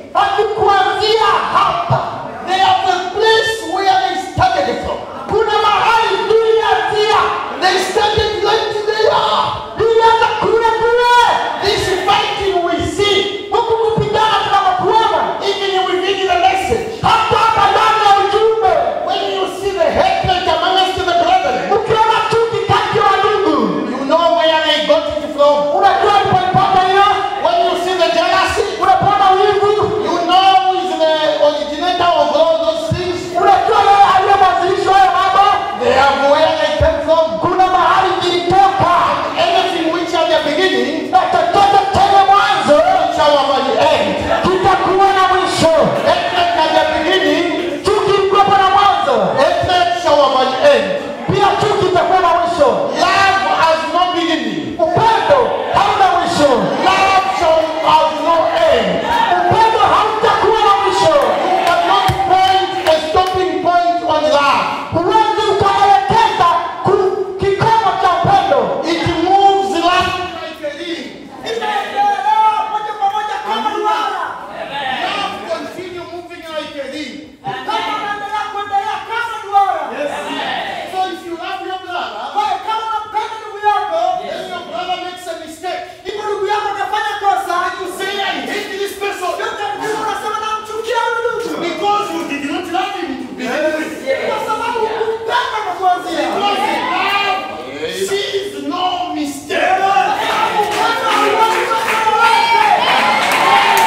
akikuanzia hapa They have a place where they started from. kuna mahali tulianzia They started right there. tulianza kule kule This fighting we see, huku kupigana tunapokuona even within the message. hata hapa ndani ya ujumbe When you see the hatred amongst the brethren, ukiona chuki kati ya ndugu you know where they got it from. unajua tupaipata hiyo When you see the jealousy, unapata wivu you know who is the originator of all those things. unajua yeye aliye mwanzilishi hayo mambo They have where they came from. kuna mahali zilitoka Anything which at the beginning, na chochote chenye mwanzo shall have an end. kitakuwa na mwisho Hatred at the beginning, chuki ilikuwepo na mwanzo hatred shall have an end. pia chuki itakuwa na mwisho Love has no beginning. upendo hauna mwisho Love shall have no end. upendo hautakuwa na mwisho You cannot point a stopping point on love. huwezi ukaelekeza ku- kikomo cha upendo It moves love like a ring. moja kwa moja kama duara Love continue moving like a ring. kama unaendelea kuendelea kama duara So if you love your brother, Kwa hiyo kama unampenda ndugu yako then your brother makes a mistake. hivyo ndugu yako akafanya kosa You say, I hate this person Ndio unasema namchukia huyu ndugu because you did not love him to begin with. kwa sababu hukumpenda kwa kuanzia Because love sees no mistake. Upendo hauoni makosa yoyote.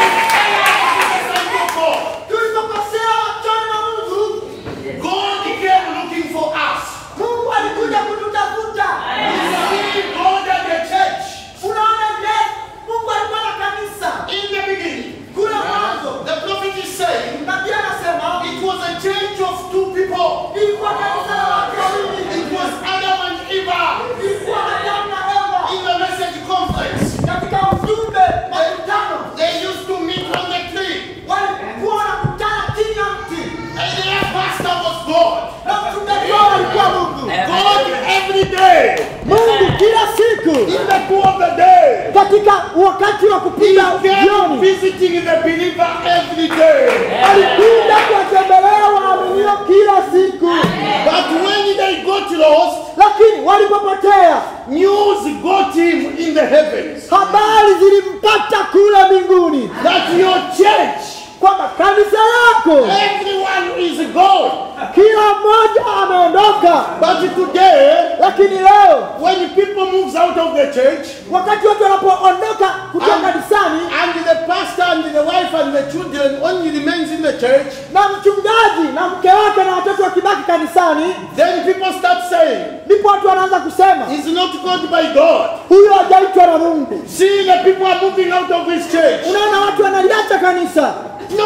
tulipokosea machoni mwa Mungu God came looking for us. Mungu alikuja kututafuta See God at the church. unaona je Mungu alikuwa na kanisa In the beginning, kule mwanzo the prophet is saying nabii anasema it was a change of two people. ilikuwa kanisa la watu wawili It was Adam and Eve ilikuwa Adamu na Eva in the message conference. katika ujumbe makutano They used to meet on the tree. walikuwa wanakutana chini ya mti And their pastor was God. na mchungaji wao alikuwa Mungu God every day. Mungu kila siku In the cool of the day. katika wakati wa He kupiga came jioni visiting the believer every day. alikuja kuwatembelea waaminio kila siku But when they got lost, lakini walipopotea news got him in the heavens habari zilimpata kule mbinguni that your church, kwamba kanisa lako everyone is gone. kila mmoja ameondoka But today, lakini leo when people moves out of the church, wakati watu wanapoondoka kutoka kanisani and the pastor and the wife and the children only remains in the church, na mchungaji na mke wake na watoto wakibaki kanisani then people start saying, ndipo watu wanaanza kusema He's not called by God. huyo hajaitwa na mungu See, the people are moving out of his church. unaona watu wanaliacha kanisa No,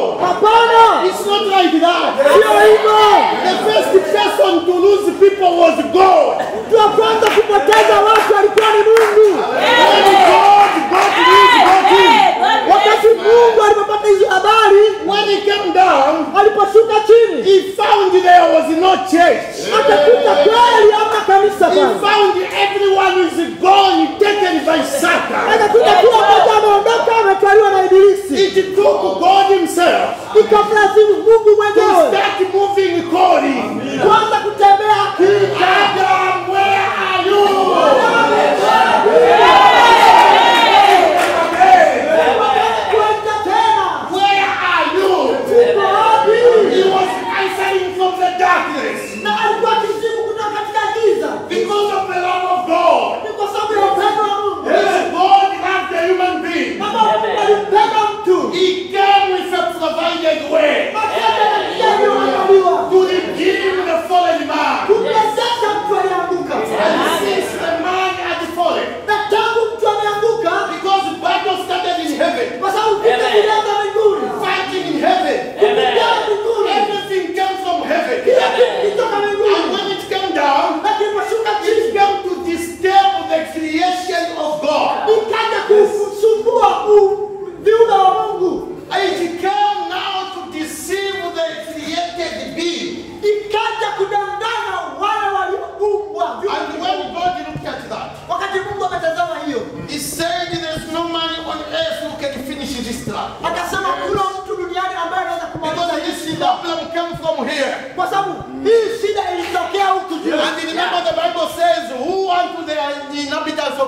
hapana it's not like that. sio hivyo The first person to lose people was God. mtu wa kwanza kupoteza watu alikuwa ni mungu When God got his got him. wakati mungu alipopata hizo habari When he came down, aliposhuka chini he found there was no church. akakuta kweli ama kanisa He pale found everyone is gone, taken by Satan. akakuta kila mmoja ameondoka ametwaliwa na ibilisi It took God himself ikamlazimu mungu to mwenyewe start moving, calling. kwanza kutembea akiita Adam, where are you? kuita tena Where are you? uko wapi He was answering from the darkness na alikuwa akijibu kutoka katika giza because of the love of God. ni kwa sababu ya upendo wa mungu Yes, God loved the human being. kama mungu alimpenda mtu He came with a provided way basi hata na njia iliyoandaliwa to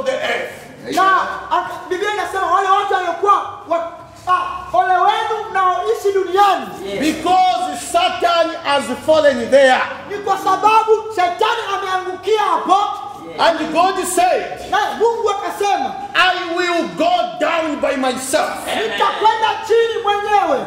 the earth. na ak- Biblia inasema wale watu waliokuwa wa- ah, ole wenu mnaoishi duniani Because Satan has fallen there. ni kwa sababu shetani ameangukia hapo, And God said, na Mungu akasema I will go down by myself. nitakwenda chini mwenyewe.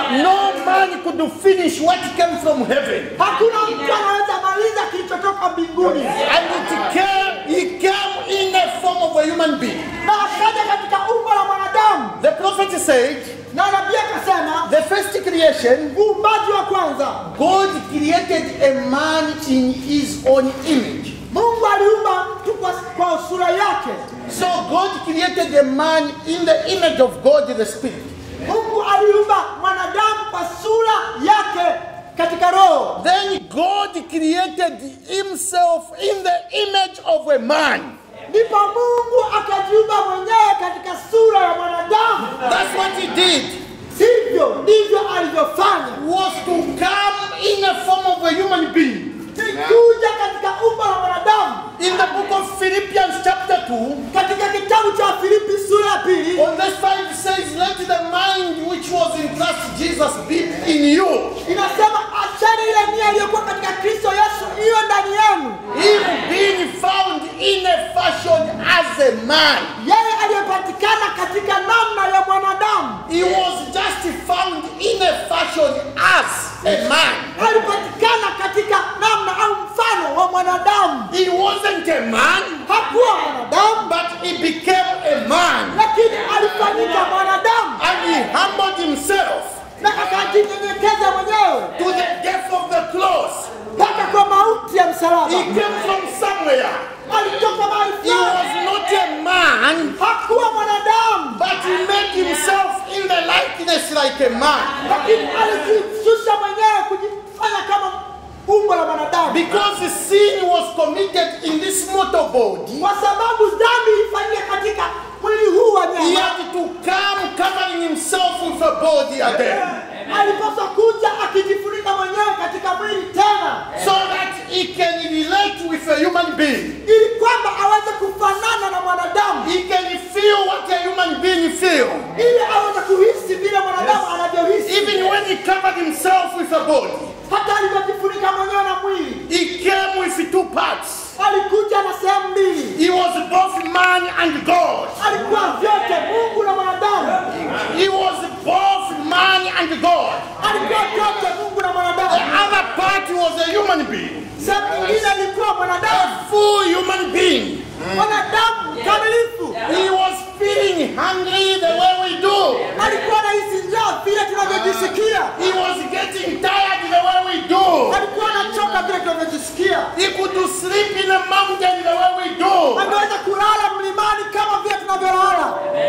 No man could finish what came from heaven. Hakuna mtu anaweza maliza kilichotoka mbinguni, And it came, he came in the form of a human being. na akaja katika umbo la mwanadamu. The prophet said, Na nabii akasema the first creation, uumbaji wa kwanza, God created a man in his own image. Mungu aliumba mtu kwa, kwa sura yake. So God created a man in the image of God the Spirit. Mungu aliumba mwanadamu kwa sura yake katika roho. Then God created himself in the image of a man. Ndipo Mungu akajiumba mwenyewe katika sura ya mwanadamu. That's what he did. Hivyo ndivyo alivyofanya, Was to come in the form of a human being. ni kuja katika umbo la mwanadamu. In the book of Philippians chapter 2, Katika kitabu cha Filipi sura ya pili on verse 5 says, Let the mind which was in Christ Jesus be in you. inasema acheni ile nia iliyokuwa katika Kristo Yesu iwe ndani yenu, Him being found in a fashion as a man. yeye aliyepatikana katika namna ya mwanadamu. He was just found in a fashion as a man. Alipatikana katika namna au mfano wa mwanadamu. He wasn't a man, Hakuwa mwanadamu, but he became a man. lakini alifanyika mwanadamu And he humbled himself na akajinyenyekeza mwenyewe to the death of the cross. mpaka kwa mauti ya msalaba. He came from somewhere. Alitoka mahali He was fulani, not a man, hakuwa mwanadamu, but he made himself in the likeness like a man. lakini alijishusha mwenyewe kujifanya kama umbo la mwanadamu, Because sin was committed in this mortal body, kwa sababu dhambi ilifanyika katika mwili huu wa he nyama. had to come covering himself with a body again. Alipaswa kuja akijifunika mwenyewe katika mwili tena, So that he can relate with a human being. ili kwamba aweze kufanana na mwanadamu, He can feel what a human being feels. ili aweze kuhisi vile mwanadamu anavyohisi. Even when he covered himself with a body, Hata alivyojifunika mwenyewe na mwili, he came with two parts. alikuja na sehemu mbili, He was both man and God. alikuwa vyote, Mungu na mwanadamu. He was both man and God. alikuwa vyote Mungu na The mwanadamu. other part was a human being, Sehemu nyingine ilikuwa mwanadamu, a full human being. mwanadamu kamilifu. He was feeling hungry the way we do. Alikuwa anahisi njaa vile tunavyojisikia, He was getting tired the way we do. alikuwa anachoka vile tunavyojisikia, He could sleep in a mountain the way we do. angeweza kulala mlimani kama vile tunavyolala,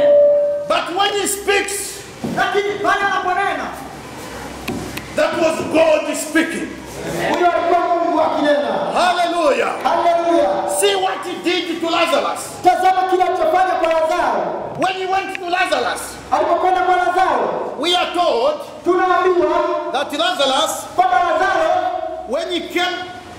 But when he speaks, lakini pale anaponena, that was God speaking. huyo alikuwa Mungu akinena. Hallelujah. Haleluya! See what he did to Lazarus. Tazama kile alichofanya kwa Lazaro. When he went to Lazarus, Alipokwenda kwa Lazaro, we are told tunaambiwa that Lazarus, kwamba Lazaro when he came,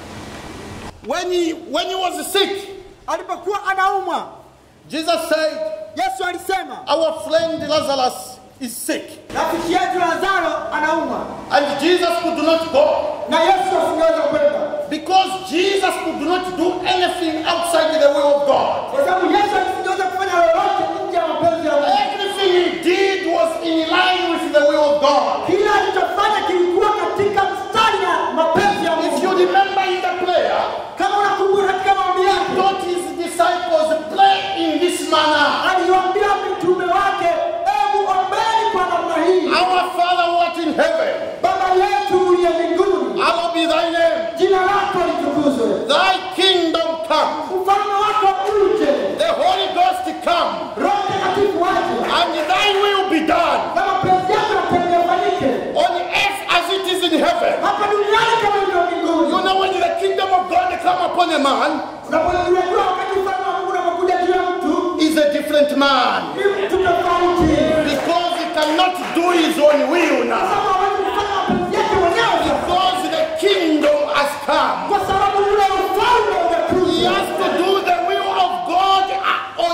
when he when he was sick, alipokuwa anaumwa, Jesus said, Yesu alisema Our friend Lazarus is sick. rafiki yetu Lazaro anaumwa, And Jesus could not go na Yesu asingeweza kwenda because Jesus could not do anything outside the will of God. kwa sababu Yesu asingeweza kufanya lolote nje ya mapenzi ya Mungu. Everything he did was in line with the will of God. Kila alichofanya kilikuwa katika mstari na mapenzi ya If you Mungu. remember in the prayer, Kama unakumbuka katika maombi he yake, taught his disciples pray in this manner. aliwaambia mitume wake, hebu ombeni kwa namna hii: Our Father who art in heaven, Baba yetu uliye mbinguni, hallowed be thy name. jina lako litukuzwe, Thy kingdom come. ufalme wako uje, The Holy Ghost come. Roho Mtakatifu aje, And thy will be done na mapenzi yako yatende yafanyike on earth as it is in heaven. hapa duniani kama ilivyo mbinguni. You know when the kingdom of God come upon a man, Unapojua wakati ufalme wa Mungu unapokuja juu ya mtu, is a different man. ni mtu tofauti, Because he cannot do his own will now. kama hawezi kufanya mapenzi yake mwenyewe sasa. Because the kingdom has come. kwa sababu ule ufalme He umekuja. has to do the will of God uh, on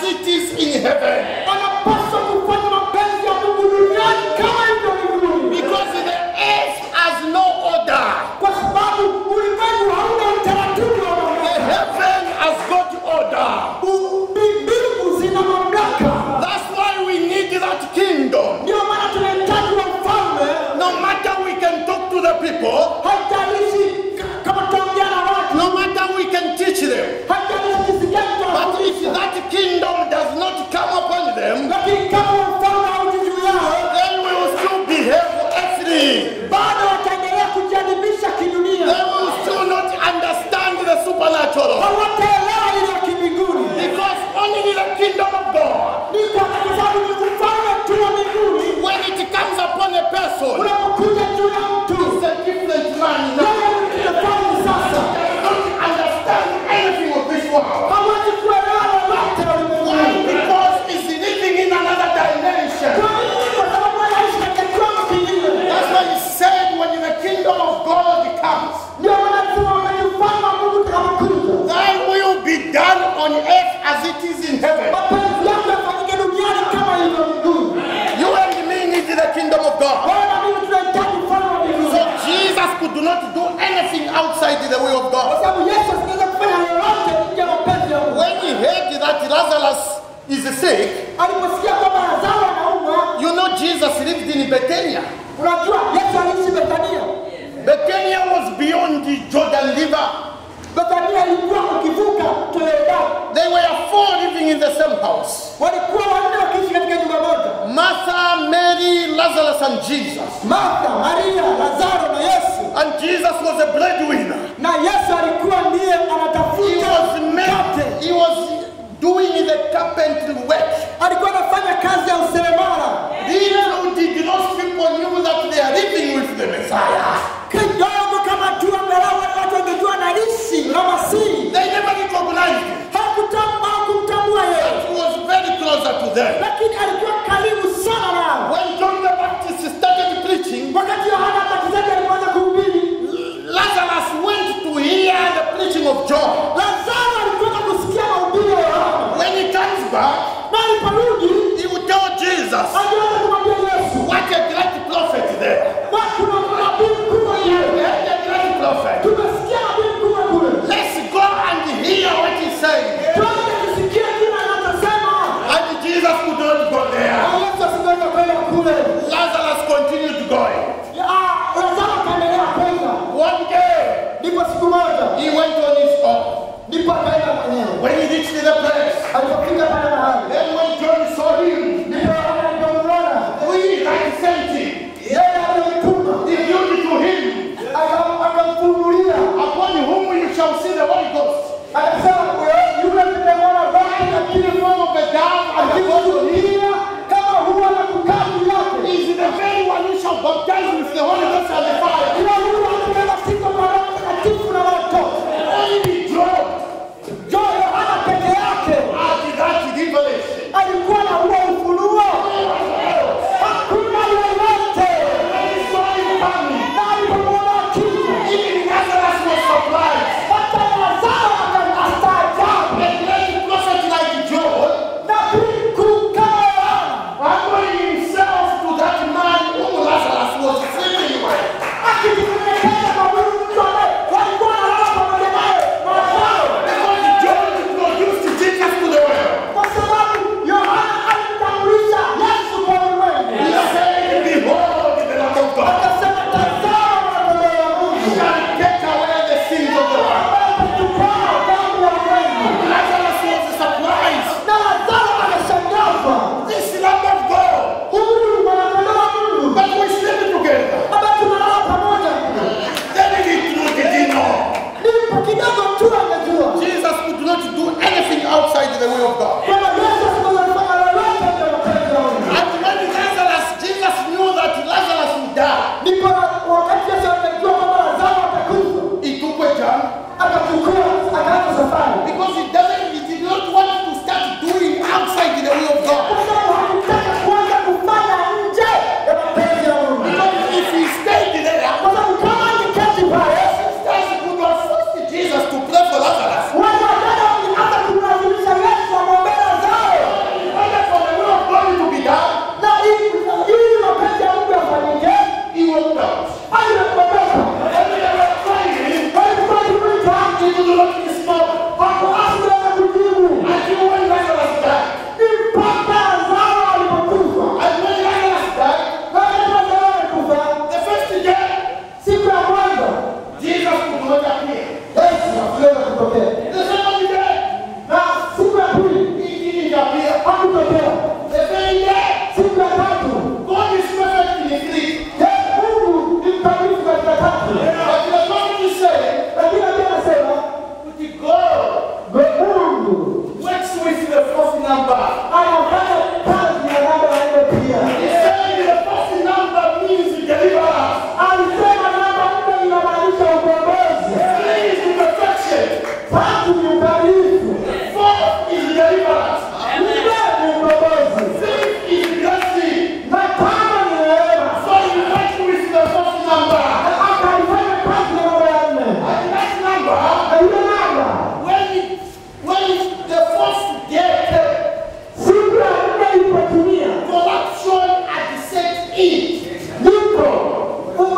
it is in heaven. wanapaswa kufanya mapenzi ya Mungu duniani kama hivyo mbinguni, Because the earth has no order. kwa sababu ulimwengu hauna utaratibu wa The mamlaka. heaven has got order. U- mbi- Mbingu zina mamlaka, That's why we need that kingdom. ndio maana tunahitaji wafalme. No matter we can talk to the people, Haijalishi k- kama tutaongea na watu, no matter we can teach them, haijalishi jinsi gani but if tunawafundisha, that kingdom does not come upon them, lakini kama ufalme hauji juu yao, they will still behave earthly. bado wataendelea kujiadibisha kidunia, They will still not understand the supernatural. hawataelewa ile ya kimbinguni. Because only the kingdom of God, Ni kwa sababu ni ufalme tu wa mbinguni when it comes upon a person, unapokuja juu ya mtu, it's a different man now. yeye ni tofauti sasa, Does not understand anything of this world. hawezi kuelewa lolote Why? ulimwenguni. Because he's living in another dimension. Kwa nini? Kwa sababu anaishi katika kiwango kingine. That's why he said when the kingdom of God comes, Ndio maana tunasema wakati ufalme wa Mungu utakapokuja, thy will be done on earth as it is in heaven. mapenzi yako yafanyike duniani kama ilivyo mbinguni. You and me need the kingdom of God. Wewe na mimi tunahitaji ufalme wa So mbinguni, Jesus could not do anything outside the will of kwa God. sababu Yesu asingeweza kufanya lolote nje ya mapenzi ya Mungu. When he heard that Lazarus is sick, Aliposikia kwamba Lazaro anaumwa, you know Jesus lived in Bethania. unajua Yesu aliishi Bethania. Bethania was beyond the Jordan River. Bethania ilikuwa ukivuka mto Yordani. They were four living in the same house. walikuwa wanne wakiishi katika nyumba moja, Martha, Mary, Lazarus, and Jesus. Martha, Maria, Lazaro na Yesu. And Jesus was a breadwinner. Na Yesu alikuwa ndiye He anatafuta was made, he was doing the carpentry work. alikuwa anafanya kazi ya useremala. Little did those people knew that they are living with the Messiah. Kidogo kama tu angalau wale watu wangejua anaishi na Masihi, They never recognized him. hakutambua hakumtambua yeye, He was very closer to them. lakini alikuwa karibu sana nao. When John the Baptist started preaching, Wakati Yohana Mbatizaji alipoanza kuhubiri, Lazarus went to hear the preaching of John. Lazaro alikwenda kusikia mahubiri ya Yohana, When he comes back, na aliporudi he will tell Jesus, alianza kumwambia Yesu, What a great prophet there. "Bwana, kuna nabii mkubwa yeye What a great prophet. tumesikia nabii mkubwa kule, Let's go and hear what he says. twende tusikie kile anachosema." And Jesus could not go there. Na Yesu asingeweza kwenda kule. Lazarus continued going. Ah, Lazaro akaendelea kwenda. One day, Ndipo siku moja, he went on his own. ndipo akaenda mwenyewe. When he reached the place, Alipofika pale mahali, then when John saw him, ndipo Yohana alipomwona we that sent him, yeye aliyemtuma, revealed to him, akam- akamfunulia, upon whom you shall see the Holy Ghost. akasema, "Wewe, yule nitamwona Baba lakini Form of a dove and the body akikusudia kama huwa na kukaa juu yake." is the very one who shall baptize with the Holy Ghost and the fire. Ila huyu atakayebatiza kwa Roho Mtakatifu na moto. Only John Jo, Yohana peke yake had that revelation. alikuwa na huo ufunuo. Hakuna yeyote When he saw him coming, na alipomwona akija, even Lazarus was surprised. hata Lazaro akastaajabu. A great prophet like John, Nabii mkuu kama Yohana humbling himself to that man whom Lazarus was sleeping with.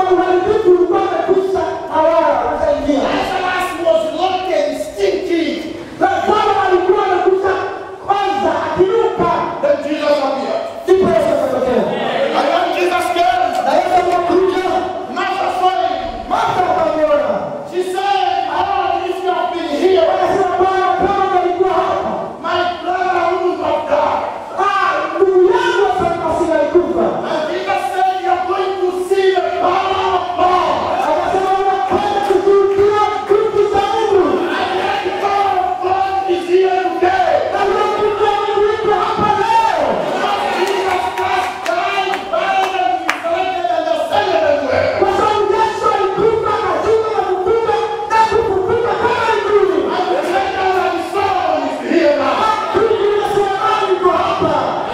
uharibifu ulikuwa umekwisha tawala, umeshaingia. Lazarus was rotten, stinking. Lazaro alikuwa amekwisha kwanza akiruka, Then Jesus appeared. ndipo Yesu akatokea. And when Jesus came, Na Yesu alipokuja, Martha saw him. Martha akamwona. She said, Oh, if you have been here, Akasema, Bwana, kama ungelikuwa hapa, my brother wouldn't have died. ah, ndugu yangu asingekufa alikufa. And Jesus said, You're going to see the power of God. Akasema, unakwenda kushuhudia kitu cha Mungu. And the power of God is here today. Na hiyo kitu ya Mungu iko hapa leo. Jesus Christ died, buried, and resurrected, and ascended everywhere. Kwa sababu Yesu alikufa, akashuka na kufufuka na kufufuka kama mbinguni. And the treasure and the soul is here now. Kitu kinasimama iko hapa.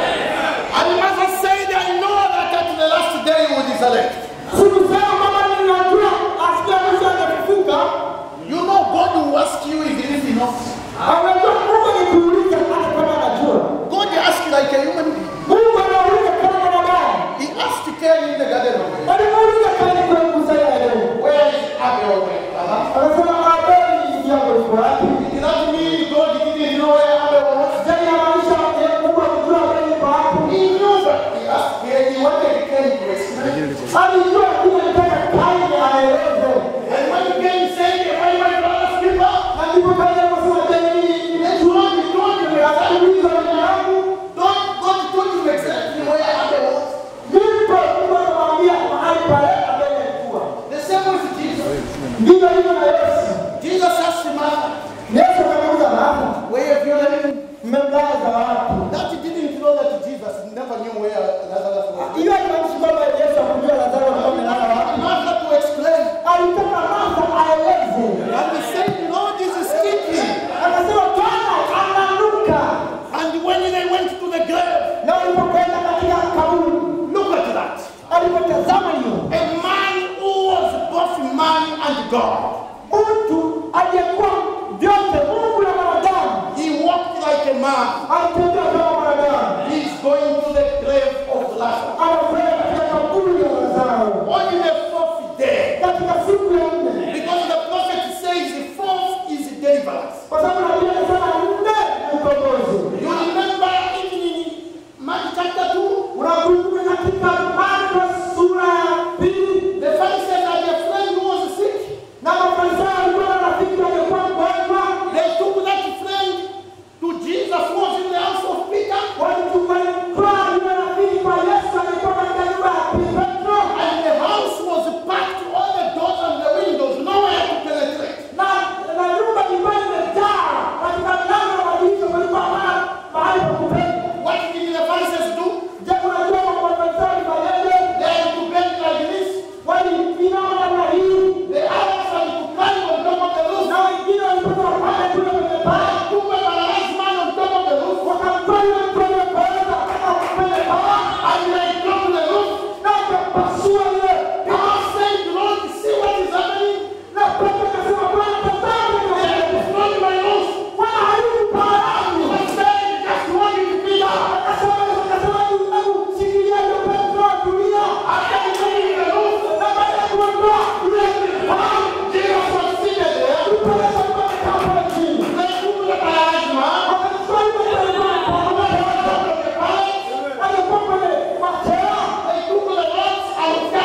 And Martha said, I know that at the last day you will resurrect. Sikusema kwamba ninajua asikia mwisho atafufuka. You know God will ask you if it is enough. Anajua Mungu alikuuliza hata kama anajua. God asked like a human being. Mungu anauliza kama mwanadamu. He asked Cain in the garden of Eden. Alimuuliza Kaini kwa kusanya Edeni. Where is Abel? Uh-huh. Anasema Abeli ndugu yako yuko wapi? Did that mean God didn't know where Abel was? Je, inamaanisha eh, Mungu alijua Abeli yuko wapi? He knew that he asked Cain, he wanted Cain to explain. Alijua lakini alitaka Kaini aeleze. And when Cain said, Am I my brother's keeper? Na ndipo Kaini akasema, je, mimi That's what he told you. nimekuuliza jina langu? God, God told you exactly where Abel was. Ndipo Mungu anamwambia mahali pale Abeli alikuwa. The same with Jesus. Ndivyo hivyo na Yesu. Jesus asked Martha, Yesu akamuuliza Martha, Where have you laid him? mmemlaza wapi? That he didn't know that Jesus never knew where Lazarus was. Hiyo haimaanishi kwamba Yesu hakujua Lazaro alikuwa amelala wapi. Martha to explain. Alitaka Martha aeleze. And he said, Lord, this is stinking. Akasema Bwana ananuka. And when they went to the grave, Na walipokwenda katika kaburi, look at that. alipotazama hiyo A man who was both man and God. mtu aliyekuwa vyote, Mungu na mwanadamu, He walked like a man. alitembea kama mwanadamu, He's going to the grave of Lazarus. anakwenda katika kaburi ya Lazaro On the fourth day. katika siku ya nne, Because the prophet says the fourth is deliverance. kwa sababu nabii anasema nne ni ukombozi. You remember even in Mark chapter 2, Unakumbuka katika Marko sura ya pili, the Pharisees and their friend who was sick. na Mafarisayo walikuwa na rafiki aliyekuwa mgonjwa, They took that friend to Jesus who was in the house of Peter. walichukua yule rafiki kwa Yesu aliyekuwa katika nyumba ya Petro, And the house was packed, all the doors and the windows, nowhere to penetrate. na na nyumba ilikuwa imejaa katika mlango wa madirisha, kulikuwa hamna mahali pa kupenya. What did the Pharisees do? Je, unajua Mafarisayo walifanyaje? They had to bend like this. Waliinama namna hii, The others had to climb on top of the roof. na wengine walipaswa wapande kule kwenye paa, They took a paralyzed man on top of the roof. wakamtoa yule mtu aliyepooza mpaka kwenye paa, And they dropped the roof. na wakapasua ile Peter said, Lord, see what is happening. na Petro akasema, Bwana, tazama They kile have destroyed my roof. Bwana haribu paa langu. He said, just one in Peter. Akasema, akasema, hebu shikilia hiyo Petro, tulia. After removing the roof, Na baada ya kuondoa ile paa, Jesus was seated there. ndipo Yesu alikuwa amekaa pale chini. They took the paralyzed man. Wakamtoa yule mtu aliyekuwa amepooza, Out of the palace. aliyekuwa kwenye machela, They took the rods and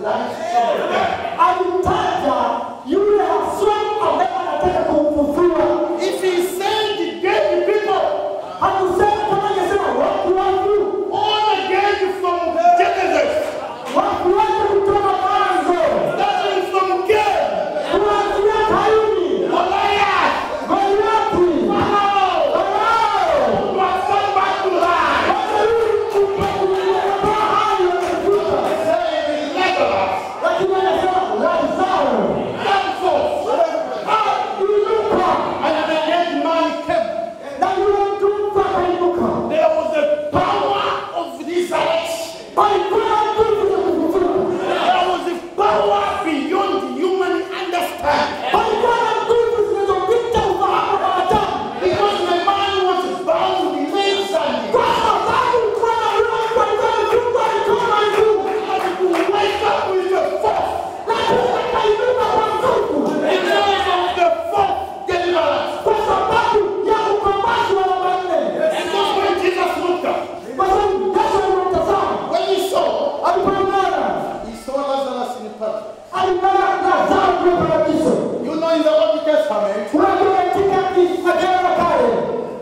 life from the dead. alimtaja yule haswa ambaye anataka kumfufua. If he said dead people, Hakusema kama angesema wafu wafu, all again from Genesis, wafu wafu kutoka mwanzo, starting from Cain, kuanzia Kaini, Goliath, Goliathi, Pharaoh, Farao, was come back to life. wakarudi kutoka hai wamefuka. Saying Lazarus, Lakini anasema Lazaro, come forth. ah, inuka, And the dead man came. na yule mtu mfu akainuka. There was the power of resurrection. Palikuwa na nguvu za kufufuka. There was a power beyond human understanding. Palikuwa na nguvu zinazopita ufahamu wa wanadamu. Because the man was bound legs and Kwa sababu kulikuwa na yule mtu alikuwa amefungwa mikono na miguu. had to wake up with the force. Lakini akainuka kwa nguvu. Because of the fourth deliverance. Kwa sababu ya ukombozi wa namba nne. Because when Jesus looked up, Kwa sababu Yesu alimtazama, when he saw, alipomwona, he saw Lazarus in paradise. alimwona Lazaro kule paradiso. You know in the Old Testament, Unajua katika Agano la Kale,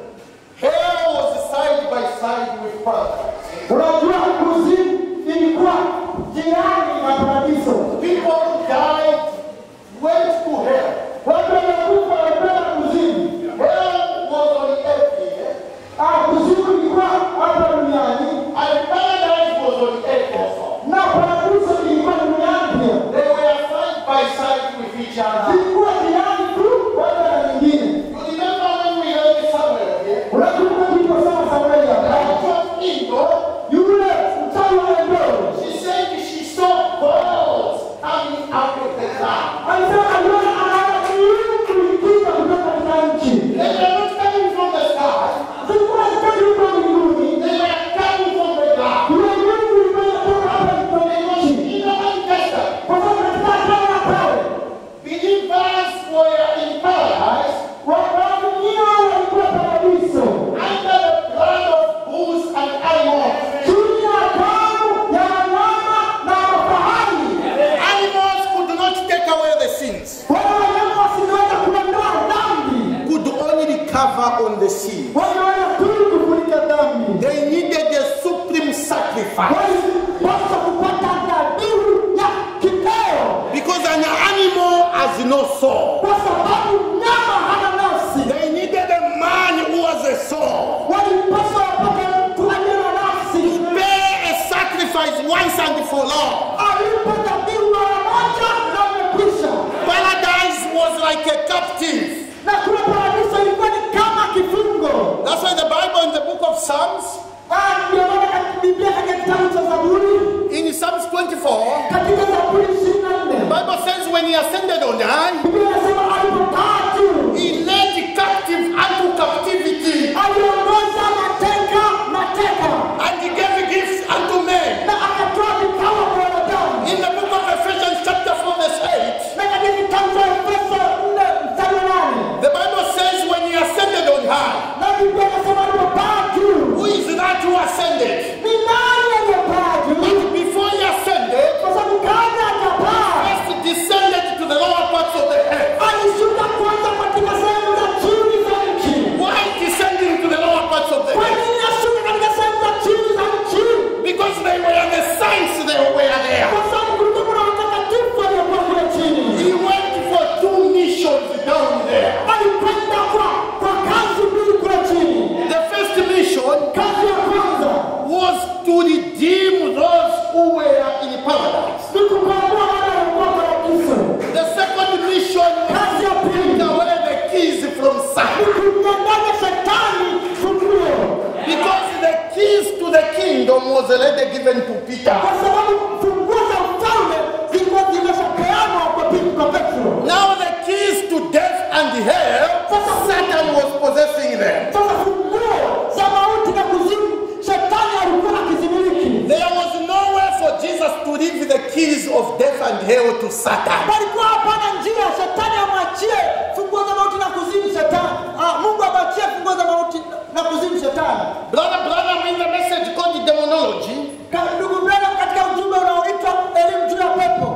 hell was side by side with paradise. unajua kuzimu ilikuwa jirani na paradiso. People died, went to hell. Watu waliokufa walikwenda kuzimu. Hell was on earth here, Ah, kuzimu ilikuwa hapa duniani and paradise was on earth also. na paradiso ilikuwa duniani pia. They were side by side with each other. Zilikuwa jirani tu moja na nyingine. You remember when we read Samuel here? Unakumbuka tuliposoma Samueli hapa? That was Indo. Yule mchawi wa Endoro She said she saw balls coming out of the ground. alisema aliona anaona miungu ikiza kutoka katika nchi. They were not coming from the sky. Zilikuwa zitoki huko mbinguni. They were coming from the ground. Yule miungu ilikuwa inatoka hapa kwenye nchi. In the Old Testament, Kwa sababu katika Agano la Kale believers were in paradise waaminio walikuwa paradiso. under the blood of bulls and animals. chini ya damu ya wanyama na mafahali. Animals could not take away the sins, Wale wanyama wasingeweza kuondoa dhambi, could only cover on the sin. wangeweza tu kufunika dhambi. They needed a supreme sacrifice. Walipaswa kupata dhabihu ya kiteo, Because an animal has no soul. kwa sababu mnyama hana nafsi. They needed a man who has a soul. Walipaswa wapate mtu aliye na nafsi, Pay a sacrifice once and for all. alipe dhabihu mara moja na umekwisha. Paradise was like a captive. Na kule paradiso ilikuwa ni kama kifungo. That's why the Bible in the book of Psalms, Ah, Ndio maana katika Biblia katika kitabu cha Zaburi, in Psalms 24, katika Zaburi ishirini na the nne Bible says when he ascended on high, Biblia inasema alipokaa juu he led the captive unto captivity aliongoza mateka mateka and he gave gifts unto men. na akatoa vipawa kwa wanadamu. In the book of Ephesians chapter 4 verse 8, Na katika kitabu cha Efeso nne mstari wa nane the Bible says when he ascended on high, na Biblia inasema alipopaa juu. who is that who ascended? Ni nani aliyepaa juu? But before he ascended, Kwa sababu kabla hajapaa first descended to the lower parts of the earth. alishuka kwanza katika sehemu za chini za nchi. Why descending to the lower parts of the Kwa earth? nini ashuka katika sehemu za chini za nchi? Because they were the saints they were there. Kwa sababu kulikuwa kuna watakatifu waliokuwa kule chini. He went for two missions down there. Alikwenda kwa kwa kazi mbili kule chini. The first mission Kazi ya kwanza was to redeem those who were in paradise. ni kukomboa wale waliokuwa paradiso. The second mission was Kazi ya to pili take away the keys from ni Satan. kumnyang'anya shetani funguo, Because the keys to the kingdom was already given to Peter. kwa sababu funguo za ufalme zilikuwa zimeshapeanwa kwa Pe- kwa Petro. Now the keys to death and hell, Satan was possessing them. Sasa funguo za mauti na kuzimu shetani alikuwa akizimiliki. There was nowhere for Jesus to leave the keys of death and hell to Satan. Palikuwa hapana njia shetani amwachie funguo za mauti na kuzimu shetani. Ah, Mungu amwachie funguo za mauti na kuzimu shetani. Brother, brother, in the message called demonology, Ka- Ndugu Branham katika ujumbe unaoitwa elimu juu ya pepo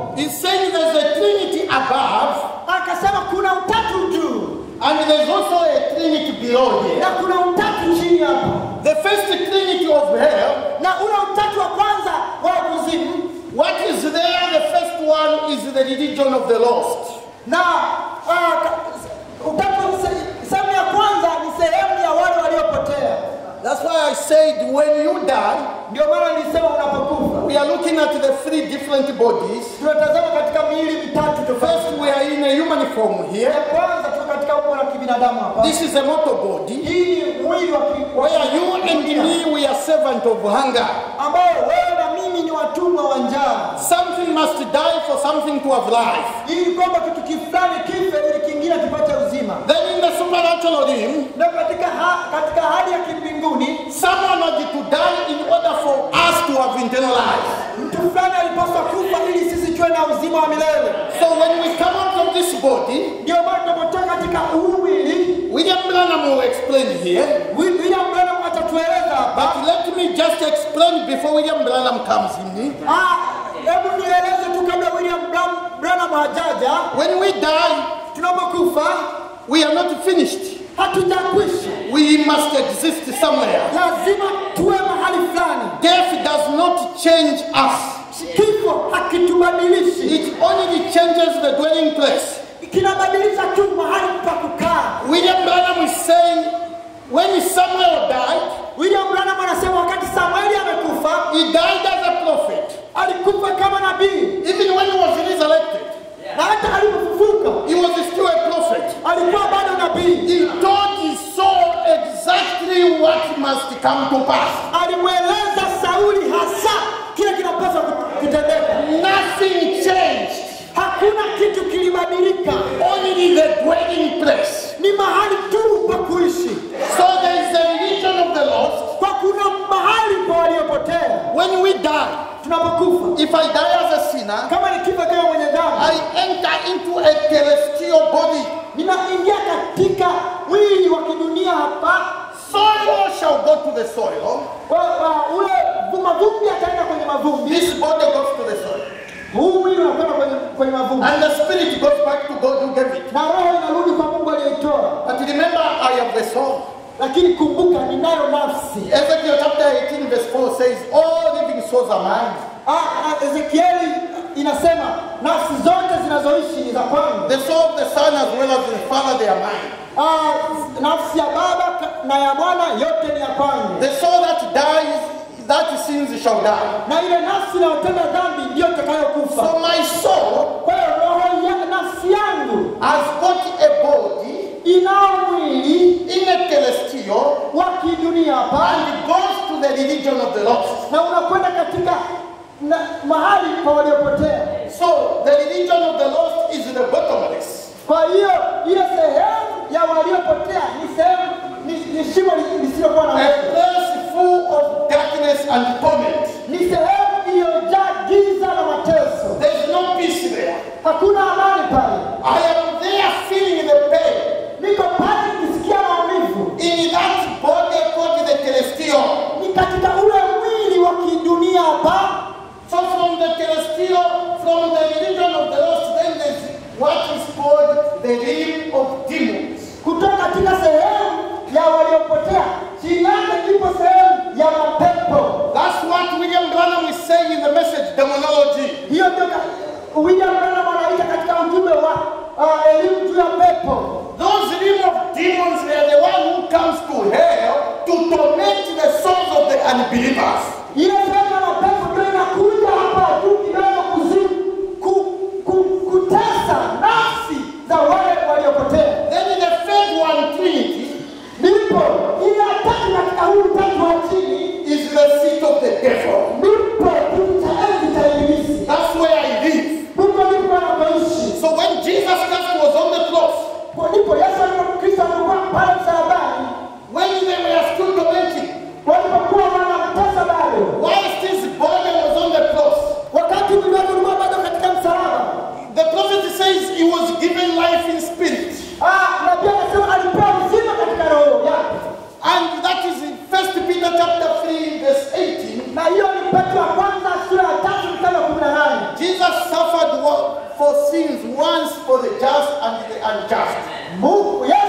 below here. na kuna utatu chini hapa The first trinity of hell, na ule utatu wa kwanza wa kuzimu what is there? The first one is the religion of the lost. na ah, ka- utatu se- sehemu ya kwanza ni sehemu ya wale waliopotea That's why I said when you die, ndio maana nilisema unapokufa we are looking at the three different bodies. tunatazama katika miili mitatu First, tofauti we are in a human form here. ya kwanza tuko katika umbo la kibinadamu hapa This is a mortal body. hii ni mwili wa ki- wa Where you and kidunia, me, we are servant of hunger. ambao wewe na mimi ni watumwa wa njaa Something must die for something to have life. ili kwamba kitu kifulani kife ili kingine kipate uzima Then in the supernatural realm, na katika ha, katika hali ya kimbinguni someone had to die in order for us to have eternal life. mtu fulani alipaswa kufa ili sisi tuwe na uzima wa milele So when we come out of this body, ndio maana tunapotoka katika huu mwili William Branham will explain here. Wi- William Branham atatueleza hapa But let me just explain before William Branham comes in. Ah, hebu nieleze tu kabla William Bram- Branham hajaja When we die, tunapokufa we are not finished. hatujakwisha We must exist somewhere. lazima tuwe mahali fulani Death does not change us. kifo hakitubadilishi It only changes the dwelling place. kinabadilisha tu mahali pa kukaa William Branham is saying when Samuel died, William Branham anasema wakati Samueli amekufa he died as a prophet. alikufa kama nabii Even when he was resurrected, na hata alipofufuka he was still a prophet. alikuwa bado nabii He told his soul exactly what must come to pass. alimweleza Sauli hasa kile kinapaswa kutendeka Nothing changed. hakuna kitu kilibadilika Only the dwelling place. ni mahali tu pa kuishi So there is a religion of the lost. kwa kuna mahali pa waliopotea When we die, tunapokufa if I die as a sinner, kama nikifa kama mwenye dhambi I enter into a celestial body. ninaingia katika mwili wa kidunia hapa Soil shall go to the soil. wa, wa, ule mavumbi ataenda kwenye mavumbi This body goes to the soil. huu mwili unakwenda kwenye, kwenye mavumbi And the spirit goes back to God who gave it. na roho inarudi kwa mungu aliyeitoa But remember, I have the soul. lakini kumbuka ninayo nafsi Ezekiel chapter 18, verse 4 says, All living souls are mine. Ah, ah, ezekieli inasema nafsi zote zinazoishi ni za kwangu The soul of the Son as well as the Father, they are mine. Ah, nafsi ya baba ka- na ya mwana yote ni ya kwangu The soul that dies, that sins shall die. na ile nafsi inayotenda dhambi ndiyo itakayokufa So my soul kwa hiyo roho ya nafsi yangu has got a body inao mwili in a celestial wa kidunia hapa and goes to the religion of the lost. na unakwenda katika na, mahali pa waliopotea So the religion of the lost is the bottomless. kwa hiyo ile sehemu ya waliopotea ni sehemu ni, ni shimo li- lisilokuwa na A mwisho place full of darkness and torment. ni sehemu iliyojaa giza na mateso There's no peace there. hakuna amani pale I am there feeling the pain niko pale nikisikia maumivu in that body called the celestial. ni katika ule mwili wa kidunia hapa So from the celestial, from the religion of the lost, then there's what is called the realm of demons. kutoka katika sehemu ya waliopotea chini yake ipo sehemu ya mapepo That's what William Branham is saying in the message demonology. hiyo ndio ka- William Branham anaita katika ujumbe wa uh, elimu juu ya pepo Those realm of demons, they are the one who comes to hell to torment the souls of the unbelievers. ile sehemu ya mapepo ndio inakuja hapa juu kidogo kuzimu ku, ku, kutesa nafsi za wale waliopotea Then in the third one, Trinity, ndipo ile ya tatu katika huu utatu wa chini is the seat of the devil. ndipo kiti cha enzi cha ibilisi That's where I live. huko ndipo anapoishi So when Jesus Christ was on the cross, Kwa ndipo Yesu alipokristo alikuwa pale msalabani when they were still tormenting, walipokuwa wanamtesa bado whilst his body was on the cross, wakati mwili wake ulikuwa bado katika msalaba the prophet says he was given life in spirit. Ah, na pia anasema alipewa uzima katika roho yake And that is in 1 Peter chapter 3, verse 18. na hiyo ni petro ya kwanza sura ya tatu mstari wa kumi na nane Jesus suffered wa- for sins once for the just and the unjust. Mungu Yesu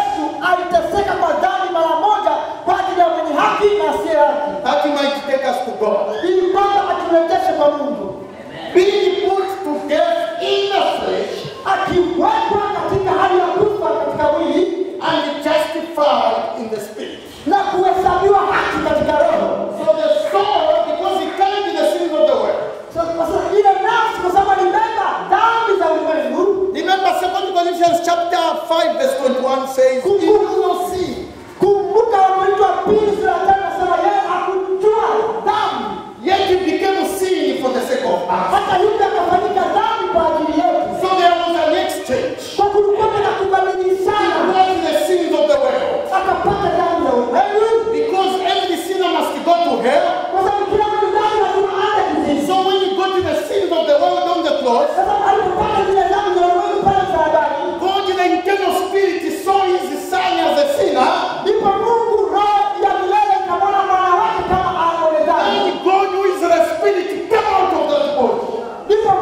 aliteseka kwa dhambi mara moja kwa ajili ya mwenye haki na asiye haki, that he might take us to God. ili kwamba aturejeshe kwa Mungu, Being put to death in the flesh akiwekwa katika hali ya kufa katika mwili and justified in the spirit. na kuhesabiwa haki katika roho. So the soul, because he carried the sins of the world. Sasa kwa sababu ile nafsi, kwa sababu alibeba dhambi za ulimwengu, Remember 2 Corinthians chapter 5 verse 21 says, He knew no sin. kumbuka Wakorintho wa pili sura ya tano nasema yeye hakujua dhambi, Yet he became sin for the sake of us. hata hivyo akafanyika dhambi kwa ajili yetu. So there was an exchange. Kwa kulikuwa na He kubadilishana, brought the sins of the world. akapata dhambi za ulimwengu, Because every sinner must go to hell. kwa sababu kila mtu dhambi lazima aende kuzimu. So when you go to the sins of the world on the cross, Sasa alipopata zile dhambi za ulimwengu pale msalabani, God in the internal spirit saw his son as a sinner. ndipo Mungu roho ya milele ikamwona mwana wake kama aombolezaji, And God, who is the spirit, came out of that body. ndipo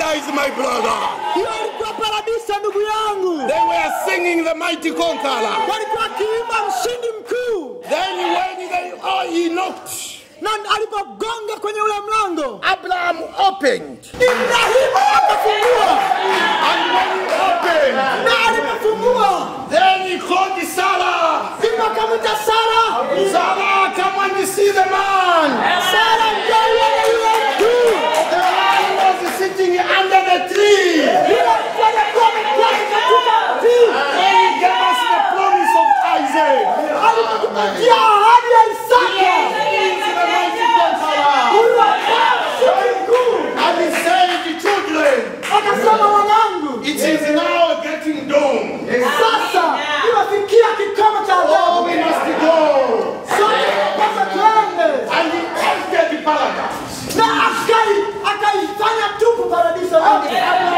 paradise, my brother. hiyo ilikuwa paradiso ndugu yangu They were singing the mighty conqueror. walikuwa wakiimba mshindi mkuu Then when they, oh, he knocked, na alipogonga kwenye ule mlango Abraham opened. ibrahimu akafungua And when he opened, na alipofungua then he called Sarah. ndipo akamwita sara Sarah, come and see the man. sara mjauone yule mtu The man was sitting under the tree. yule mtu aliyekuwa ameketi katika mti And he gave us the promise of Isaac. alitupatia ahadi ya isaka He is the mighty conqueror. huyu hapa mshindi mkuu And he said, children, akasema mwanangu it is now getting dawn. sasa imefikia kikomo cha Oh, ajabu we must go. sote tunapaswa tuende And he entered the paradise. na akai akaifanya tupu paradiso yote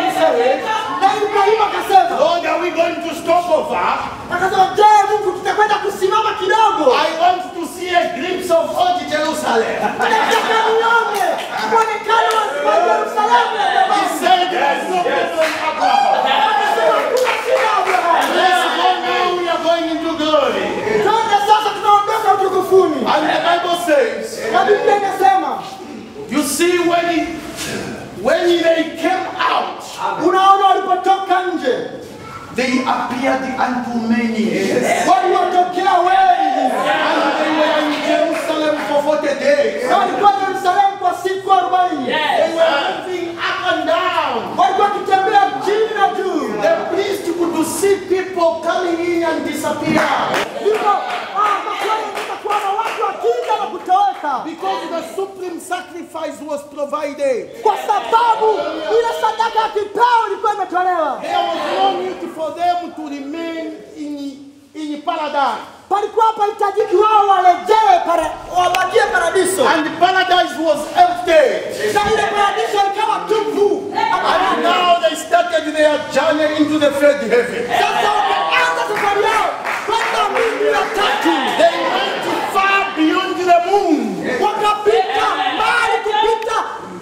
na ibrahimu akasema Lord, are we going to stop over? akasema je mungu tutakwenda kusimama kidogo I want to see a glimpse of old Jerusalem. nataka nione mwonekano wa wa yerusalemu ya He zamani. said, There's no problem, Abraham. akasema kuna shida abrahamu Let's go now, we are going into glory. twende sasa tunaondoka utukufuni And the Bible says, na biblia inasema You see, when, he, when they came out, unaona walipotoka nje they appeared unto many. waliwatokea wengi And they were in Jerusalem for 40 days. na walikuwa yerusalemu kwa siku arobaini They were moving up and down. walikuwa wakitembea chini na juu The priest could see people coming in and disappear. ndipo ah, makweli kuona watu wakija na kutoweka Because the supreme sacrifice was provided. kwa sababu ile sadaka ya kipao ilikuwa imetolewa There was no need for them to remain in, in paradise. palikuwa hapahitajiki wao warejee para- wabakie paradiso And paradise was empty. na ile paradiso ikawa tupu And now they started their journey into the third heaven. sasa wameanza safari yao kwenda mbingu ya tatu They went far beyond the moon, wakapita mbali kupita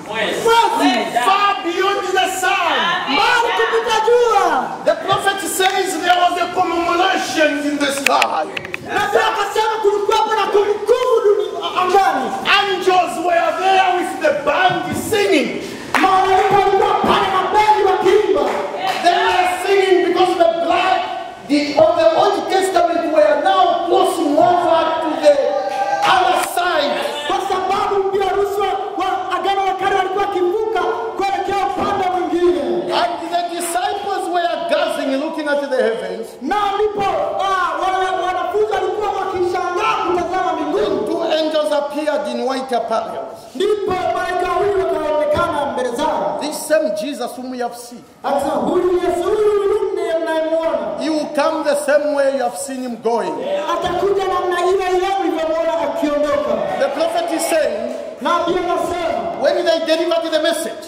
mwezi far beyond the sun. mbali kupita jua The prophet says there was a commemoration in the sky. na pia akasema kulikuwapo na kumbukumbu duni- angani Angels were there with the band singing. malaika walikuwa pale na bendi wakiimba They were singing because the blood the, of the Old Testament were now crossing over to the other side. kwa sababu mbi harusi wa wa agano la kale walikuwa wakivuka kuelekea upande mwingine And the disciples were gazing, looking at the heavens. na ndipo ah, wale wanafunzi walikuwa wakishangaa kutazama mbinguni Then two angels appeared in white apparel. ndipo malaika wawili wakaonekana mbele zao This same Jesus whom we have seen. akasema huyu yesu huyu ndiye mnayemwona He will come the same way you have seen him going. atakuja namna ile ile ulivyomwona akiondoka The prophet is saying, na pia nasema when they delivered the message,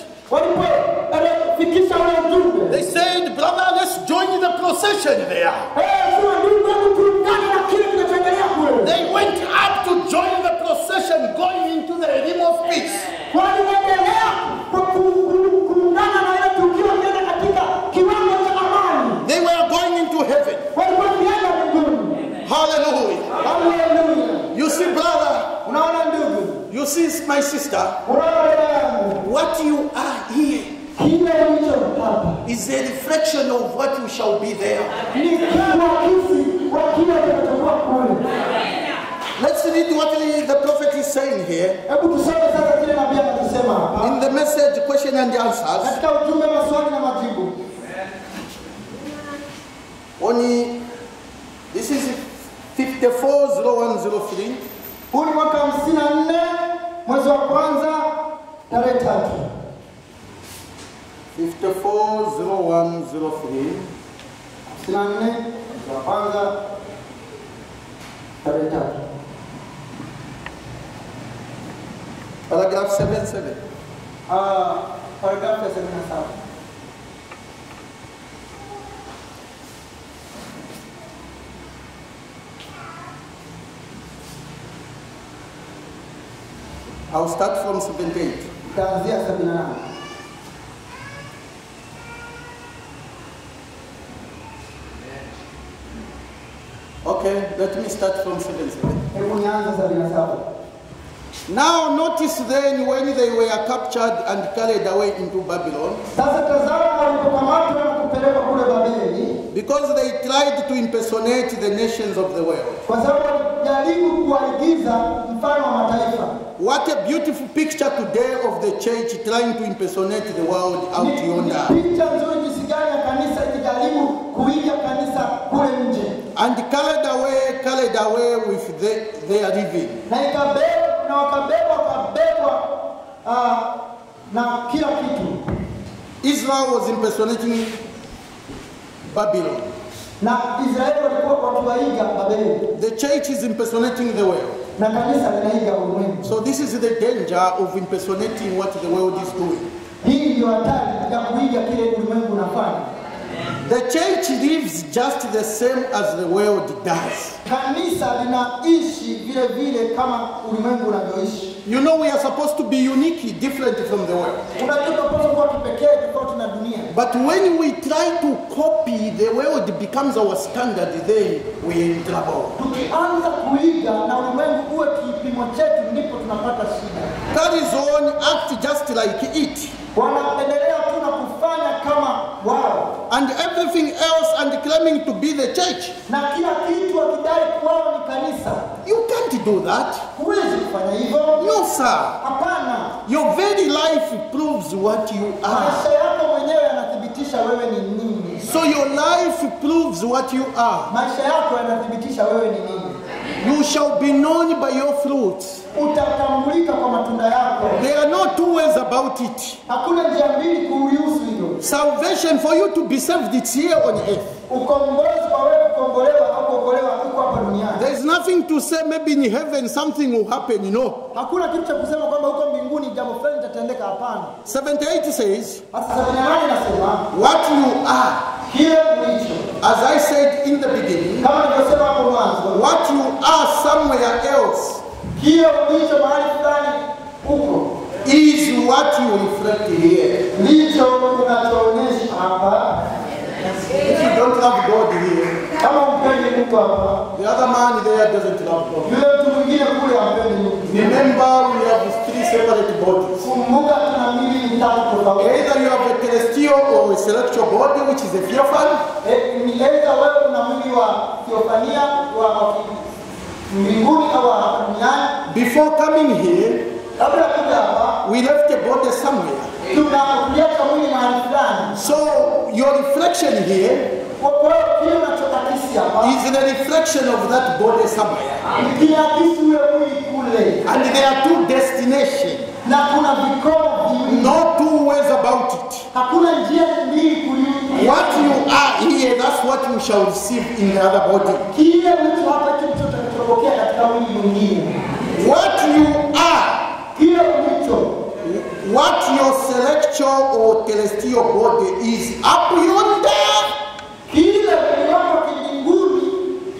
walipofikisha ule ujumbe they said, Brother, let's join the procession there. Eh, sema ndugu hebu tuungane na kile kinachoendelea kule They went up to join the procession going into the realm of peace. waliendelea ku- ku- ku- kuungana na ile tukio kwenda katika kiwango cha amani They were going into heaven. walikuwa kienda mbinguni Hallelujah. haleluya You see, brother, unaona ndugu you see, my sister, unaona dada yangu what you are here kile ulicho hapa is a reflection of what you shall be there. ni kiakisi wa kile kinachokuwa kule Let's read what the, the prophet is saying here hebu tusome sasa kile nabii anachosema hapa in the message, question and answers. katika ujumbe maswali na majibu Only this is 540103. huu ni mwaka hamsini na nne mwezi wa kwanza tarehe tatu 540103. hamsini na nne mwezi wa kwanza tarehe tatu Paragraph 77. Ah, paragrafu ya sabini na saba I'll start from 78. itaanzia sabini na nane Let me start from 7 7. Hebu nianze sabini na saba. Now notice then when they were captured and carried away into Babylon, Sasa tazama, walipokamatwa na kupelekwa kule Babeli, because they tried to impersonate the nations of the world. kwa sababu walijaribu kuwaigiza mfano wa mataifa. What a beautiful picture today of the church trying to impersonate the world out Ni- yonder. ni picha nzuri jinsi gani ya kanisa ikijaribu kuiga kanisa kule nje, And carried away, carried away with the, their living. na ikabebwa na wakabebwa wakabebwa ah, na kila kitu. Israel was impersonating Babylon. Na Israeli walikuwa wakiwaiga Babeli, The church is impersonating the world. na kanisa linaiga ulimwengu. So this is the danger of impersonating what the world is doing. Hii ndio hatari ya kuiga kile ulimwengu unafanya. The church lives just the same as the world does. Kanisa linaishi vile vile kama ulimwengu unavyoishi. You know we are supposed to be unique, different from the world. Unajua tunapaswa kuwa kipekee tofauti na dunia, But when we try to copy, the world becomes our standard, then we are in trouble. tukianza kuiga na ulimwengu uwe kipimo chetu, ndipo tunapata shida. Carries on, act just like it. Wanaendelea tu na kufanya kama wao, And everything else and claiming to be the church. na kila kitu wakidai kuwao ni kanisa. You can't do that. Huwezi kufanya hivyo, No, sir. hapana. Your very life proves what you are. Maisha yako mwenyewe yanathibitisha wewe ni nini. So your life proves what you are. Maisha yako yanathibitisha wewe ni nini. You shall be known by your fruits. Utatambulika kwa matunda yako. There are no two ways about it. Hakuna njia mbili kulihusu hilo. Salvation for you to be saved, it's here on earth. Ukombozi kwa wewe kukombolewa au kuokolewa uko hapa duniani. There is nothing to say, maybe in heaven something will happen. No. Hakuna kitu cha kusema kwamba huko mbinguni jambo fulani litatendeka. Hapana. 78 says, Hasa sabini na nane inasema What you are, kile ulicho, as I said in the beginning, kama nilivyosema hapo mwanzo, what you are somewhere else kile ulicho mahali fulani huko is what you reflect here. ndicho unachoonyesha hapa. If you don't love God here, Kama umpendi Mungu hapa, the other man there doesn't love God. yule mtu mwingine kule hampendi Mungu. Remember, we have three separate bodies. Kumbuka tuna miili mitatu tofauti. Either you have a celestial or a celestial body, which is a theophany, Eh, ni aidha wewe una mwili wa theofania wa wa ki- mbinguni au wa hapa duniani. before coming here, Kabla ya kuja hapa, we left a body somewhere. tunakuliacha mwili mahali fulani. So your reflection here Kwa kwa hiyo kile unachokakisi hapa is the reflection of that body somewhere. ni kinaakisi ule mwili kule, And there are two destinations. na kuna vikomo viwili, No two ways about it. hakuna njia mbili kuliulia. What you are here, that's what you shall receive in the other body. Kile ulicho hapa ndicho utakachopokea katika mwili mwingine. What you are, Kile ulicho what your celestial or celestial body is up yonder, kile mwili wako wa kimbinguni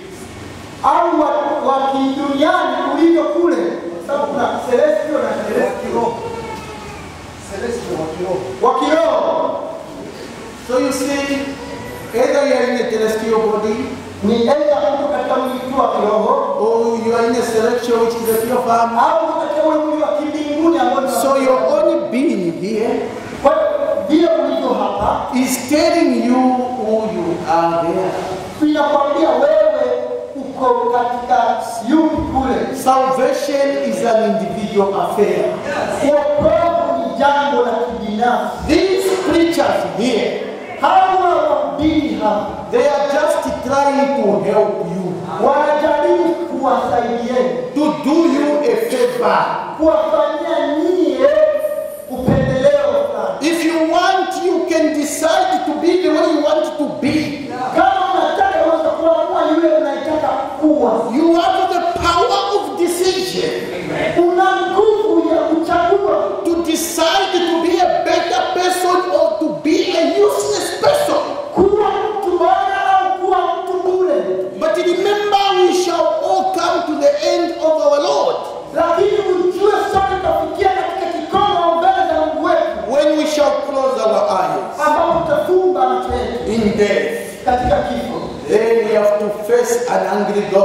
au wa, wa kiduniani ulivyo kule, kwa sababu kuna celestial na celestial Celestial wa kiroho. wa kiroho So you see, either you are in a celestial body ni aidha uko katika mwili tu wa kiroho or you are in a celestial which is a pure farm. au uko katika ule mwili wa kimbinguni ambao ni wa So your kiroho. only being here Kwa hiyo vile ulivyo hapa is telling you who you are there. inakwambia wewe uko katika yupi kule. Salvation is an individual affair. Wokovu ni jambo la kibinafsi. These preachers here, Hawa wahubiri hapa they are just trying to help you, wanajaribu kuwasaidieni, to do you a favor. kuwafanyia nyie upendeleo fulani. If you want, you can decide to be the way you want to be. Kama unataka unaweza kuamua yule unayetaka kuwa. You have the power of decision Una nguvu ya kuchagua to decide to be a better person or to be a useless person. kuwa mtu bora au kuwa mtu bure. But remember, we shall all come to the end of our Lord lakini ujue sote tutafikia katika kikomo mbele za Mungu wetu when we shall close our eyes ambapo tutafumba macho yetu in death. katika kifo. Then we have to face an angry God.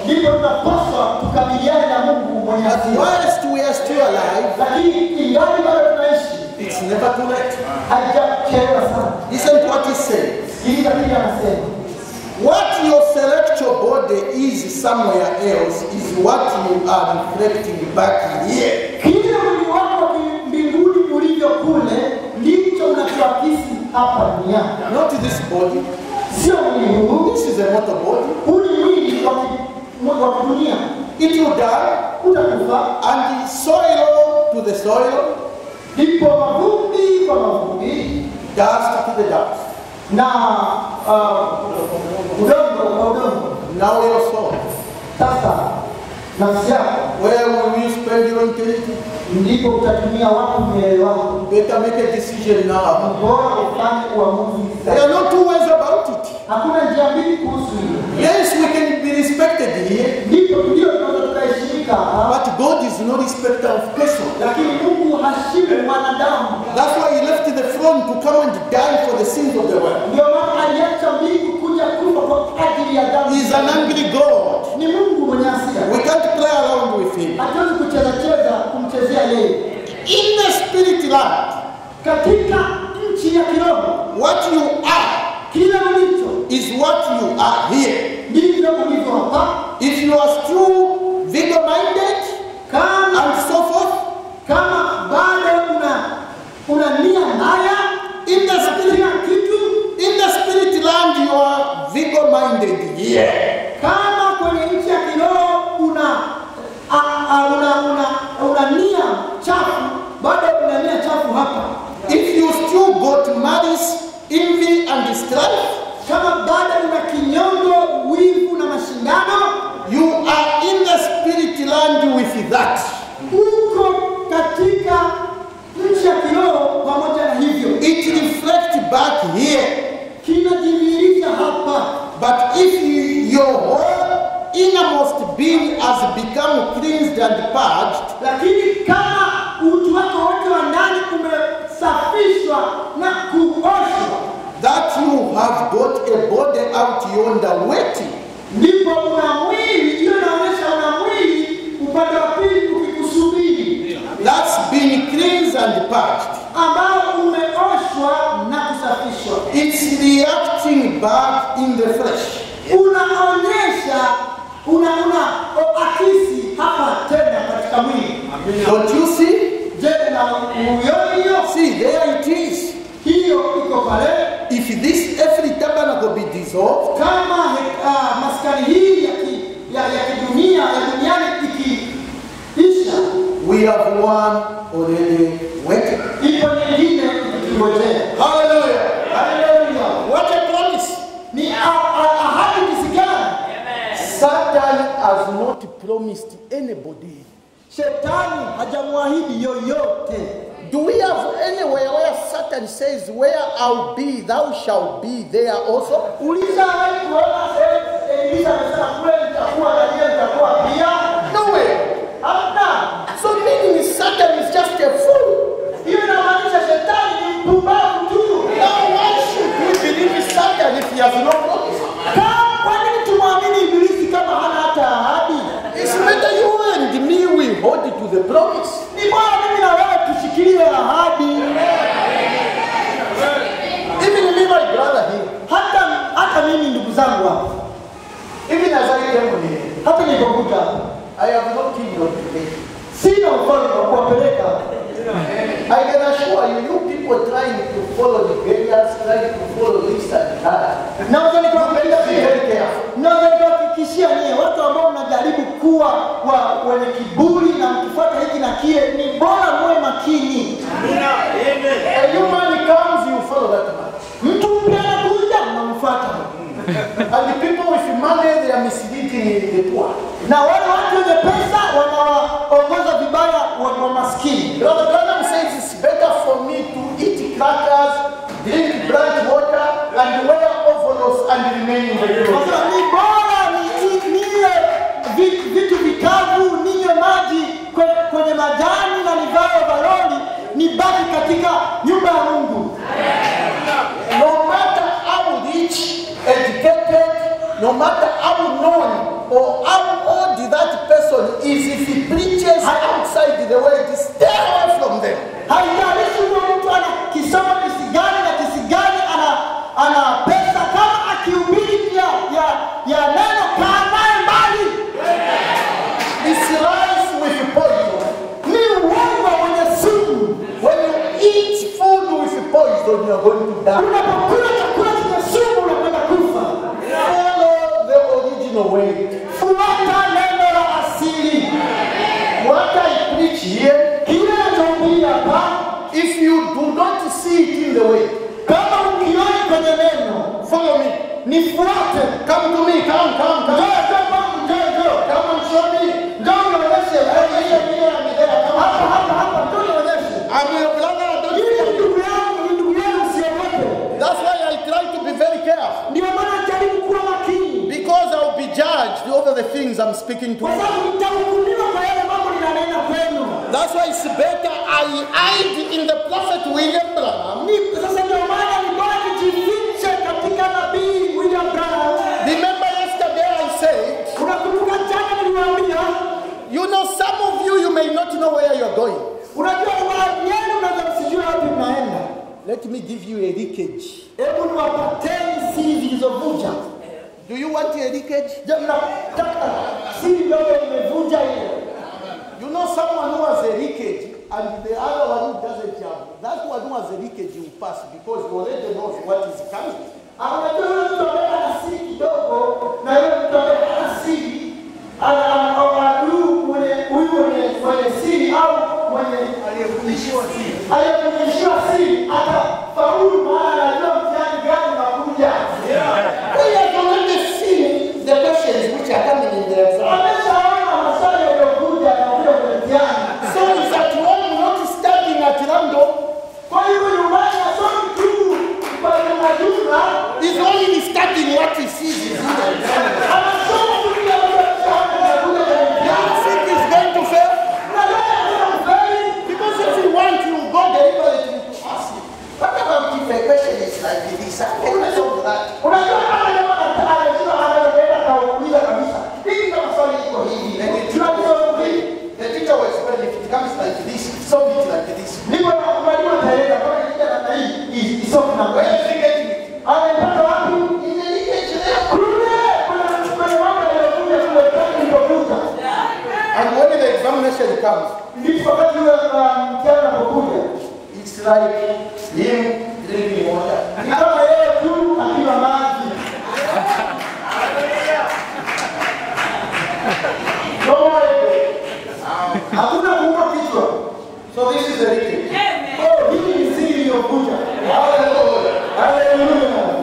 ndipo tunapaswa tukabiliane na Mungu mwenye But hasira. whilst we are still alive, Lakini ingali bado tunaishi, it's never too late. haijachelewa sana. Listen to what he says. Sikiliza kile anasema. What your celestial body is somewhere else is what you are reflecting back here. Kile mwili wako wa mbinguni ulivyo kule ndicho unachoakisi hapa duniani, Not this body. sio mwili huu. This is a mortal body. Huu ni mwili wa ki- wa kidunia, It will die, utakufa. and the soil to the soil, Ndipo mavumbi kwa mavumbi dust to the dust. na uh, udongo kwa udongo. Now your soul. Sasa nafsi yako Where will you spend your eternity? ndipo utatumia wapi milele wako. Better make a decision now. Bora ufanye uamuzi There sasa. are no two ways about it. Hakuna njia mbili kuhusu hilo. Yes, we can be respected here, Ndipo ndio tunaweza tukaheshimika hapa, but God is no respecter of person. lakini Mungu hashimu mwanadamu. That's why He left the throne to come and die for the sins of the world. Ndio maana aliacha mbingu kuja kufa kwa ajili ya dhambi. He's an angry God. Ni Mungu mwenye hasira. We can't play around with Him. Hatuwezi kucheza cheza kumchezea yeye. In the spirit land, Katika nchi ya kiroho, what you are kila ulicho is what you are here. ndivyo ulivyo hapa. If you are still vigor-minded Kama and so forth, kama bado una una nia mbaya in the spirit, kila kitu, in the spirit land, you are vigor-minded here. kama kwenye nchi ya kiroho una a, a, una, una, una nia chafu, bado una nia chafu hapa. If you still got malice, envy, and strife, Kama bado una kinyongo, wivu na mashindano, you are in the spirit land with that. uko katika nchi ya kiroho pamoja na hivyo, It reflects back here. kinajidhihirisha hapa. But if you, your whole innermost being has become cleansed and purged, Lakini kama utu wako wote wa ndani umesafishwa na kuoshwa, that you have got a body out yonder waiting. ndipo una mwili. Hiyo inaonyesha una mwili upande wa pili ukikusubiri, That's been cleansed and purged. ambao umeoshwa na kusafishwa, It's reacting back in the flesh. unaonyesha una una akisi hapa tena katika mwili. Don't you see? Je, na uioni hiyo? See, there it is. Hiyo iko pale. If this earthly tabernacle be dissolved, Kama he- ah, maskani hii ya ki- ya ya kidunia ya duniani ikiisha, we have one already waiting. ipo nyingine ikingojea. Hallelujah. Haleluya! What a promise. Ni a- a- ahadi jinsi gani? Satan has not promised anybody. Shetani hajamwahidi yoyote. Do we have anywhere where Satan says, Where I'll be, thou shalt be there also? Ulishawahi kuona sehemu Elisa amesema kule nitakuwa na yeye nitakuwa pia? Nowhere. Hamna. So meaning Satan is just a fool. Hiyo inamaanisha shetani ni mpumbavu tu. Now why should we believe Satan if he has no promise? Ka- Kwa nini tumwamini Ibilisi kama hana hata ahadi? It's better you and me we hold to the promise. Ni bora mimi na wewe tushikilie ahadi. Even me, my brother here, Hata hata mimi ndugu zangu hapa, even as I came here, hata nilipokuja hapa, I have no kingdom to take. sina mfano wa kuwapeleka. I can assure you, you people trying to follow the Gaians, trying to follow this and that. Naweza You better be nikuhakikishia, very careful. naweza nikuhakikishia nyie watu ambao mnajaribu kuwa wa wenye kiburi na mkifuata hiki na kile, ni bora muwe makini. A human comes, you follow that man. Mtu mpya anakuja, mnamfuata. And the people with money, they are misleading the poor. na wale watu wenye pesa wanawaongoza vibaya wa, wa maskini. Brother Branham says it's better for me to eat crackers, drink bright water, and wear overalls and remain in the clothes. Sasa ni bora ni- ni- nile vi- vitu vikavu, ninywe maji kwe- kwenye majani na nivae ovaroli, nibaki katika nyumba ya Mungu. No matter how rich, educated, no matter how known or how going to die. Unapokula chakula chenye sumu unakwenda kufa. Follow the original way. Fuata neno la asili. What I preach here, Kile nachohubiri hapa, if you do not see it in the way, kama ukioni kwenye neno, follow me. nifuate. Come to me. Come, come, Njoo, come. njoo kwangu, njoo, njoo. Come and show me. Njoo nionyeshe wewe hiyo hiyo ya milele. Hapa, hapa, hapa, njoo nionyeshe. I'm your brother. Don't Hii fear. ni ndugu yangu, ni ndugu yangu, usiogope. That's why I try to be very careful. Ndio maana jaribu kuwa makini, Because I'll be judged over the things I'm speaking to kwa you. sababu nitahukumiwa kwa yale mambo ninanena kwenu. That's why it's better I hide in the prophet William Branham. Ni- Sasa ndio maana ni bora nijifiche katika nabii William Branham. Remember yesterday I said, Unakumbuka jana niliwaambia, you know, some of you, you may not know where you're going. unajua baadhi yenu unaweza msijue wapi mnaenda. Let me give you a leakage. Hebu niwapateni siri zilizovuja. Do you want a leakage? Je, mnataka siri ndogo imevunja ile? You know someone who has a leakage and the other one who doesn't have. That one who has a leakage will pass because he already knows what is coming. Ah, Unajua yule mtu ambaye ana siri kidogo na yule mtu ambaye hana siri ana- ana- ana- huyu mwenye huyu mwenye mwenye siri au mwenye aliyefundishiwa siri aliyefundishiwa siri atafaulu, maana anajua mtihani gani unakuja. We have already seen the questions which are coming in the exam. Ameshaona maswali yaliyokuja yanakuja kwenye mtihani. So he's at home not studying at random. Kwa hivyo nyumbani asomi tu kwa jumla, He's only studying what he sees is in the exam. anasoma tu kile ambacho kinakuja kwenye You mtihani. think he's going to fail? Na yeye anasema kweli, Because if he wants, he will go deliberately to ask him. What about if a question is like this? I can solve that. unajua kama jamaa anataka anajua anayoenda kauliza kabisa. Hivi kama swali iko hivi, tunalisoma hivi. The teacher will explain if it comes like this, solve it like this. Ndipo na mwalimu ataeleza kama ikija namna hii, hii isome namna Where hii. is he getting it? Anaipata wapi? In the leakage there. Kule kuna kwenye mambo yaliyokuja kule tangu ilipokuja. And when the examination comes, Ndipo wakati ule uh, mtihani unapokuja. it's like him drinking water. Ni kama yeye tu akiwa maji. Hakuna kuuma kichwa. So this is the leakage. Oh, hii ni siri iliyokuja. Hallelujah. Haleluya.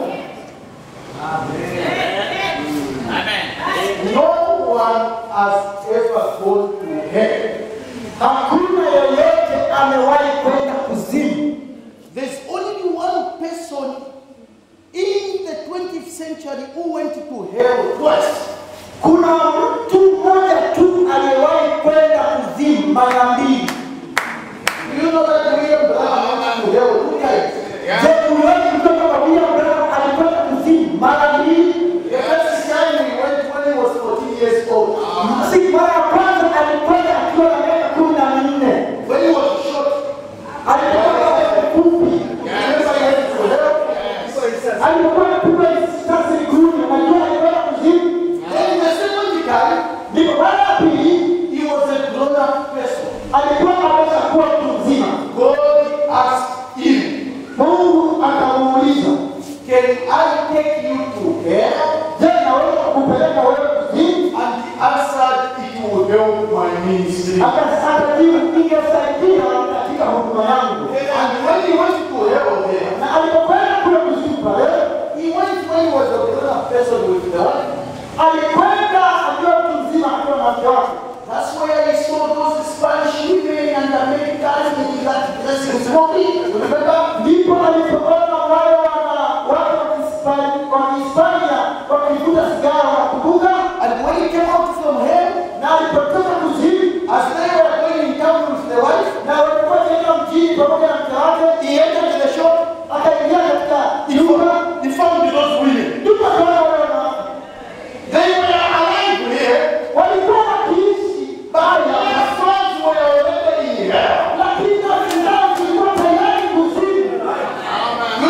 No one has ever gone to hell. Hakuna yeyote amewahi kwenda kuzimu. There's only one person in the 20th century who went to hell twice. Kuna mtu mmoja tu aliyewahi kwenda kuzimu mara mbili. Do you know that William Branham went to hell two times? Je, uliwahi kutoka kwa William Branham alikwenda kuzimu mara mbili? The first time he went when he was 14 years old. Si mara ya kwanza alikwenda akiwa na miaka kumi na minne. When he was shot, Alipokuwa mfupi, remember he went to hell? alipokuwa anapigwa risasi miguuni, unajua alikwenda kuzimu. Then the second time, Ndipo mara ya pili he was a grown-up person. alikuwa ameshakuwa mtu mzima. God asked him, Mungu akamuuliza, Can I take you to hell? je, naweza kupeleka wewe kuzimu? And he answered, It will help my ministry. Akajibu, ingesaidia katika huduma yangu. And when he went to hell there, Na alipokwenda kule kuzimu pale, he went when he was a grown-up person with the wife. alikwenda akiwa mtu mzima akiwa na mke wake. That's where he saw those Spanish women and Americans in that dressing smoking. Remember? Ndipo alipoona wale wana watu wa Kihispania wa Kihispania wakivuta sigara, unakumbuka? And when he came out from hell, Na alipotoka kuzimu as they were going in town with the wife, na walikuwa wakienda mjini pamoja na mke wake, he entered the shop. akaingia katika He nyumba, found, he found those women. ndipo akaona wale wanawake They were alive here, walikuwa wakiishi but their souls were already in hell. lakini nafsi zao zilikuwa tayari kuzimu.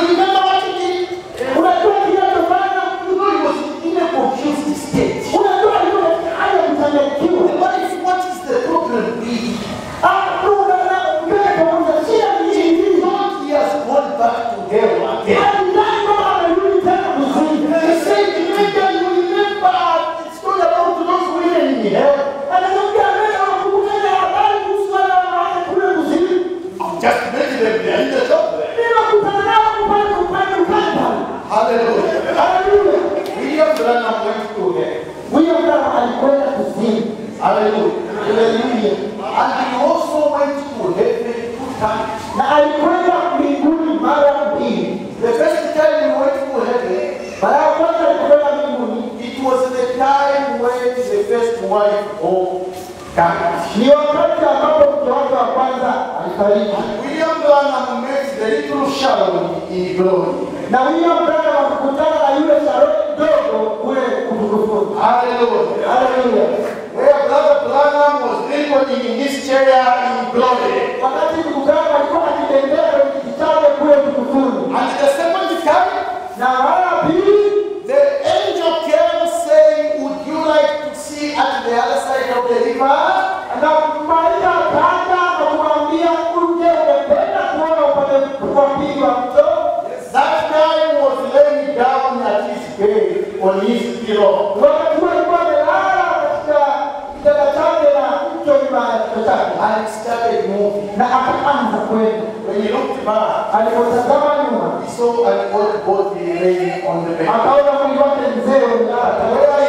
time. na alikwenda mbinguni mara mbili. The first time he went to heaven, Mara ya kwanza alikwenda mbinguni it was the time when the first wife of died. ni wakati ambapo mke wake wa kwanza alifariki, William Branham met the little Sharon in glory. na William Branham akakutana na yule Sharoni mdogo kule utukufuni. Hallelujah. Haleluya! Where Brother Branham was living in his chair in glory. Wakati ndugu Branham alikuwa akitembea kwenye kiti chake kule utukufuni, And the second time, na mara ya pili the angel came saying, Would you like to see at the other side of the river? na malaika akaja na kumwambia uje, ungependa kuona upande wa pili wa mto? That time was laying down at his bed on his pillow. Wakati huo alikuwa amelala katika kitanda chake na mto nyuma ya kichwa chake, And it started moving. na akaanza kwenda. When he looked back, Alipotazama nyuma, he saw an old body laying on the bed. akaona mwili wake mzee umelala,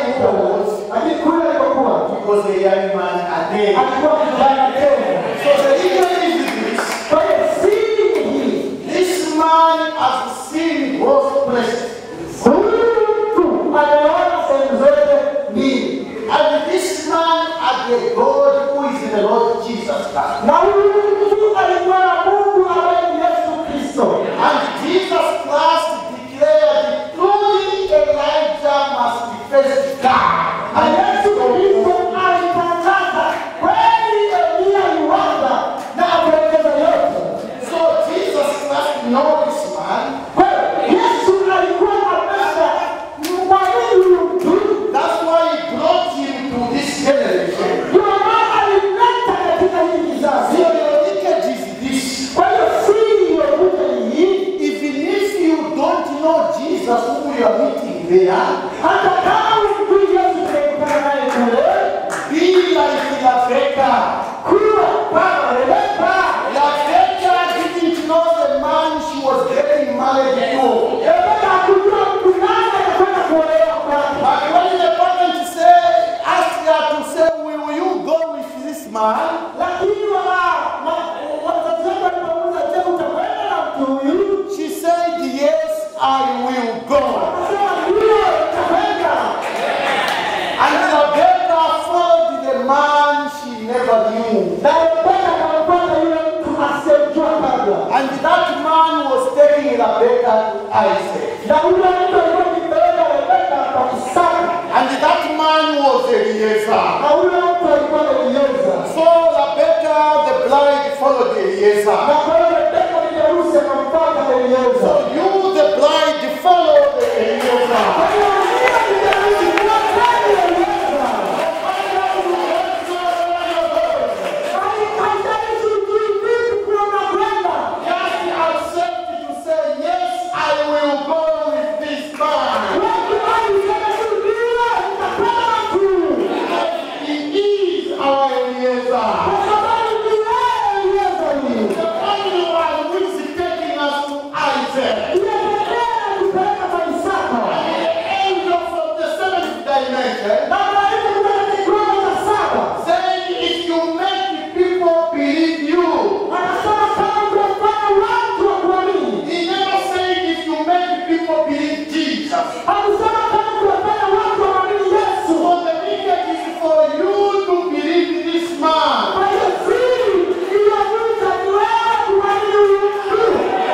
lakini kule alikokuwa He was a young man again. alikuwa kijana tena. So the reason is this. Kwa hiyo siri ni hii, This man has seen both places. huyu mtu ameona sehemu zote mbili, And this man had a God who is the Lord Jesus Christ. na huyu mtu alikuwa na Mungu ambaye ni Yesu Kristo. And Jesus Christ declared, truly Elijah must first die. Na And Yesu Kristo alitangaza kweli Eliya yuanza na apelekeza yote. so Jesus Christ know this man. Kwa hiyo Yesu alikuwa amesha mwamini huyu mtu, That's why he brought him to this generation. ndio maana alimleta katika hii So kizazi. your lineage is this. Kwa hiyo siri iliyokuja ni hii, Even if you don't know Jesus who you are meeting there, hata kama umjui Yesu tunayekutana naye kule, be like Rebecca. kuwa kama Rebeka. Rebecca didn't know the man she was getting married to. Rebeka hakujua mtu nani anakwenda kuolewa kwake. But when the parent say, asked her to say, will you go with this man? Lakini wa- ma- wazazi wake walipomuuliza, je, utakwenda na mtu huyu? She said, yes, I will go. Akasema, ndio, nitakwenda. And Rebecca followed the man she never knew. Na Rebeka akamfuata yule mtu asiyemjua kabla. And that man was taking Rebecca to Isaac. Na yule mtu alikuwa akimpeleka Rebeka kwa Isaka. And that man was Eliezer. Na yule mtu alikuwa Elieza. So Rebecca, the bride, followed Eliezer. Na kwa hiyo Rebeka bibi harusi akamfuata Elieza. So you, the bride, follow the Eliezer. Kwa hiyo yule bibi harusi fuateni Elieza. Hai- haijalishi ujui vipi kule unakwenda. Just accept to say, yes, I will go with this man. Wengi walisema tu, ndio, nitakwenda na mtu huyu. He is our Eliezer. Kwa sababu ni yeye Elieza huyu. The only one who is taking us to Isaac. Ndiye pekee anatupeleka kwa Isaka. The angel from the seventh dimension Na malaika kutoka kiwango cha saba. saying, if you make people believe you, Anasema kama ungefanya watu wa kuamini. he never said if you make people believe Jesus. Alisema kama ungefanya watu waamini Yesu. So the ticket is for you to believe this man. Kwa hiyo siri iliyovuta ni wewe kuamini huyu mtu.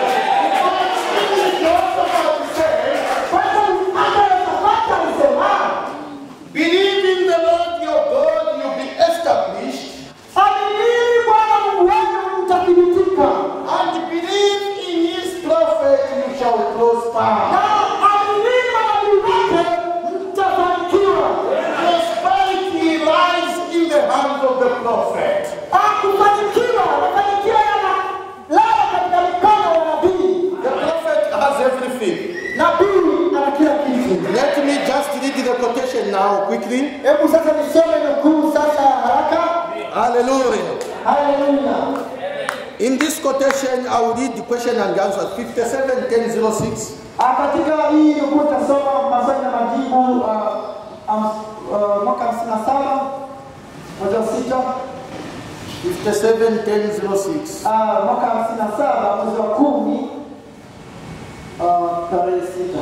Kwa hiyo hata Yehova alisema, Believe in the Lord your God, you'll be established. aminini Bwana Mungu wenu mtathibitika. And believe in his prophet, you shall Na prosper. aminini manabii wake mtafanikiwa. Prosperity lies in the hands of the prophet. Hakufanikiwa, mafanikio yanalala katika mikono ya nabii. The prophet has everything. Nabii ana kila kitu. Let me just read the quotation now quickly. Hebu sasa nisome nukuu sasa haraka. Hallelujah. Haleluya. In this quotation, I will read the question and answer 571006. Ah, Katika hii nukuu tasoma maswali na majibu ah, ams- ah, mwaka hamsini na saba mwezi wa sita 57 10 06. Ah, mwaka hamsini na saba mwezi wa kumi ah, tarehe sita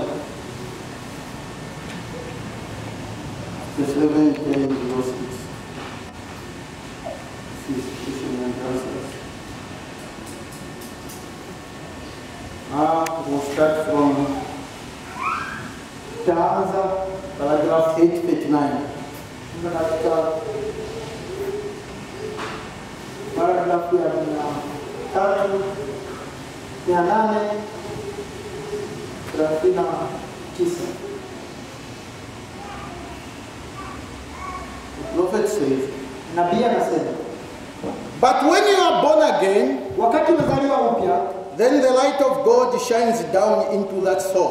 57 10 06. Ah, we'll start from taanza paragraph 839. kwenda katika paragrafu ya mia tatu mia nane thelathini na tisa The prophet says, nabii anasema But when you are born again, wakati umezaliwa upya then the light of God shines down into that soul.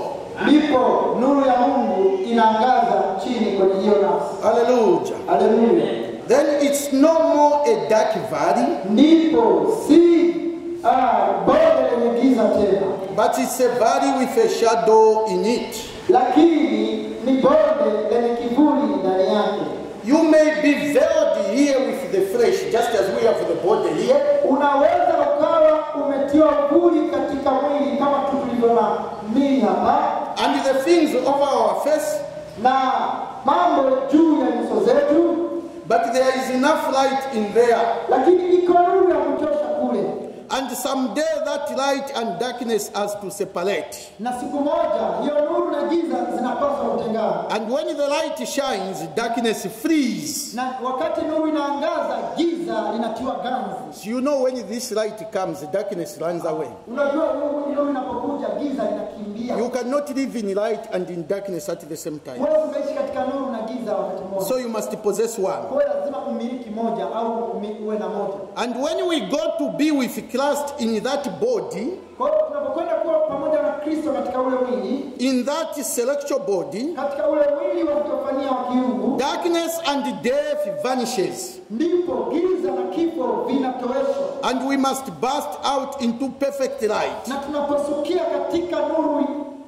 ndipo nuru ya mungu inaangaza chini kwenye hiyo nafsi Hallelujah. haleluya Then it's no more a dark valley, ndipo si ah, bonde lenye giza tena but it's a valley with a shadow in it. lakini ni bonde lenye kivuli ndani yake You may be veiled here with the flesh, just as we have the body here. unaweza ukawa umetiwa vuli katika mwili kama tu tulivyo na mili hapa And the things over our face, na mambo juu ya nyuso zetu but there is enough light in there. lakini iko nuru ya kutosha kule And someday that light and darkness has to separate. na siku moja hiyo nuru na giza zinapaswa kutengana And when the light shines, darkness flees. na wakati nuru inaangaza giza linatiwa ganzi So you know when this light comes, darkness runs away. unajua nuru nuru inapokuja giza linakimbia You cannot live in light and in darkness at the same time. wewe unaishi katika nuru na giza wakati mmoja So you must possess one. kwa hiyo lazima umiliki moja au umi- uwe na moja And when we go to be with Christ in that body, kwa hiyo tunapokwenda kuwa pamoja na kristo katika ule mwili in that celestial body, katika ule mwili wa kutofanyia wa kiungu darkness and death vanishes. ndipo giza na kifo vinatoweshwa And we must burst out into perfect light. na tunaposukia katika nuru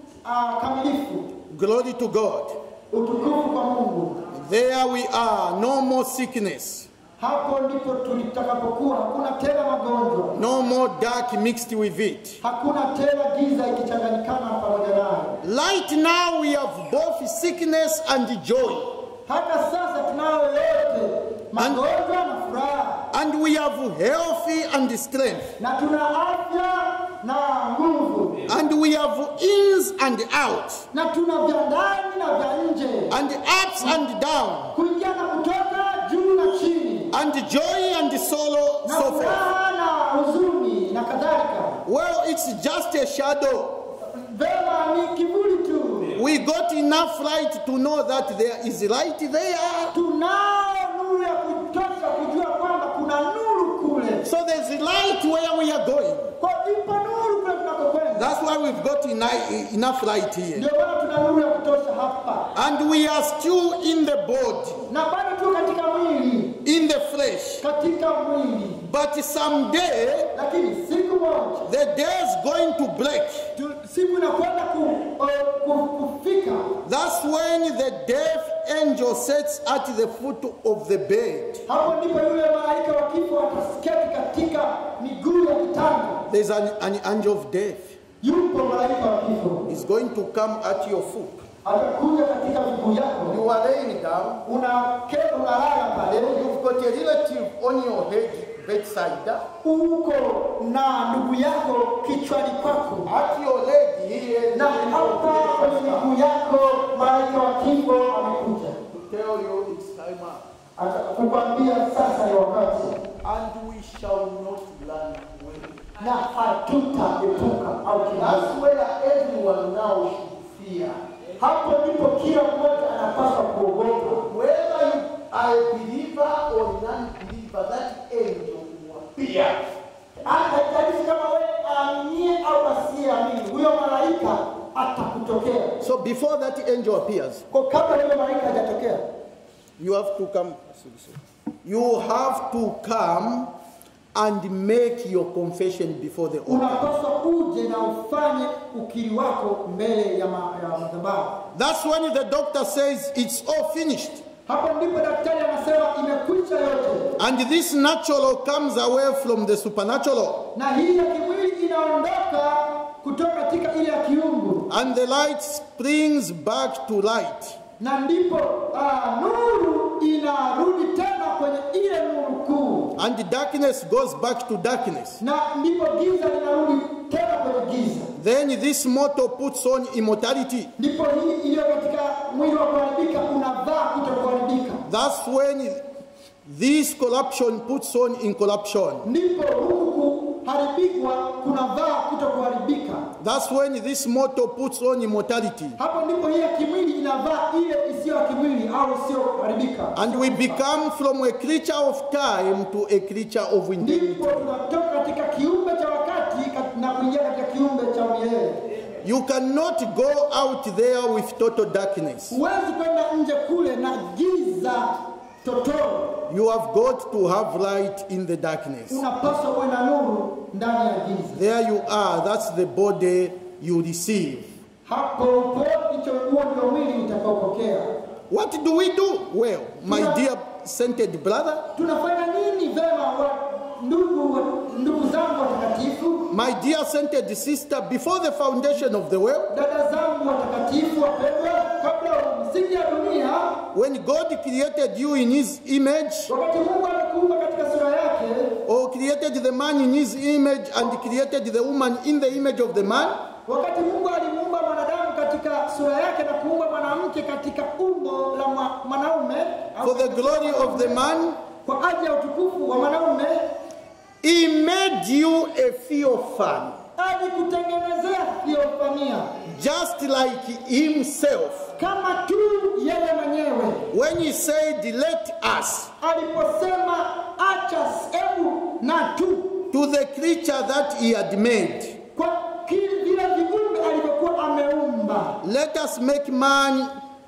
uh, kamilifu Glory to God. utukufu kwa mungu There we are, no more sickness, hapo ndipo tulitakapokuwa hakuna tena magonjwa no more dark mixed with it. hakuna tena giza ikichanganyikana pamoja nayo Light now we have both sickness and joy. hata sasa tunayo yote magonjwa na furaha And we have healthy and strength. na tuna afya na nguvu And we have ins and out. na tuna vya ndani na vya nje And ups and down. kuingia na kutoka juu na chini And joy and sorrow, na so forth. furaha na huzuni na kadhalika Well, it's just a shadow. vema ni kivuli tu We got enough light to know that there is light there. tunao nuru ya kutosha kujua kwamba kuna nuru kule So there's light where we are going. kwa ipo nuru kule tunakokwenda That's why we've got eni- enough light here. ndio maana tuna nuru ya kutosha hapa And we are still in the body, na bado tu katika mwili in the flesh. katika mwili But someday, lakini siku moja the day is going to break. tu, siku inakwenda ku, uh, ku, kufika That's when the death angel sits at the foot of the bed. hapo ndipo yule malaika wa kifo atasketi katika miguu ya kitanda There's an, an angel of death. yupo malaika wa kifo He's going to come at your foot. atakuja katika miguu yako You are laying down. unaketi unalala pale You've got a relative on your head, bedside. uko na ndugu yako kichwani kwako At your leg here, na hapa kwenye miguu yako malaika wa kifo amekuja to tell you it's time up. atakukwambia sasa ni wakati And we shall not run away. na hatutaepuka au kimbia. That's where everyone now should fear. hapo ndipo kila mmoja anapaswa kuogopa Whether you are a believer or non-believer, that angel will appear. haijalishi kama wewe aaminie au asiyeamini huyo malaika atakutokea So before that angel appears, kwa kabla yule malaika hajatokea you have to come. You have to come and make your confession before the altar. unapaswa uje na ufanye ukiri wako mbele ya, ma, ya madhabahu That's when the doctor says it's all finished. Hapo ndipo daktari anasema imekwisha yote, And this natural comes away from the supernatural. na hii ya kimwili inaondoka kutoka katika ile ya kiungu, And the light springs back to light. na ndipo ah, nuru inarudi tena kwenye ile nuru kuu, And the darkness goes back to darkness. na ndipo giza linarudi tena kwenye giza. Then this mortal puts on immortality. Ndipo hii iliyo katika mwili wa kuharibika unavaa kutokuharibika, That's when this corruption puts on incorruption. ndipo huku kuharibikwa kunavaa kutokuharibika. That's when this mortal puts on immortality. Hapo ndipo hii ya kimwili inavaa ile isiyo ya kimwili au isiyoharibika, And we become from a creature of time to a creature of eternity. ndipo tunatoka katika kiumbe cha wakati kat- na kuingia katika kiumbe cha milele. You cannot go out there with total darkness. Huwezi kwenda nje kule na giza totoro, You have got to have light in the darkness. unapaswa uwe na nuru ndani ya giza. There you are. That's the body you receive. Hapo upo, hicho huo ndio mwili utakaopokea. What do we do? Well, my dear sainted brother, Tunafanya nini vema, wa ndugu ndugu zangu watakatifu, my dear sainted sister, before the foundation of the world, dada zangu watakatifu wapendwa, kabla ya misingi ya dunia, when God created you in His image, wakati Mungu amekuumba katika sura yake, or created the man in His image and created the woman in the image of the man, wakati Mungu alimuumba mwanadamu katika sura yake na kuumba mwanamke katika umbo la mwa- mwanaume au for the glory of the man, kwa ajili ya utukufu wa mwanaume, He made you a theophany, alikutengenezea theofania just like Himself. kama tu yeye mwenyewe When He said, Let us, aliposema acha hebu na tu to the creature that He had made, kwa kile vile viumbe alivyokuwa ameumba, let us make man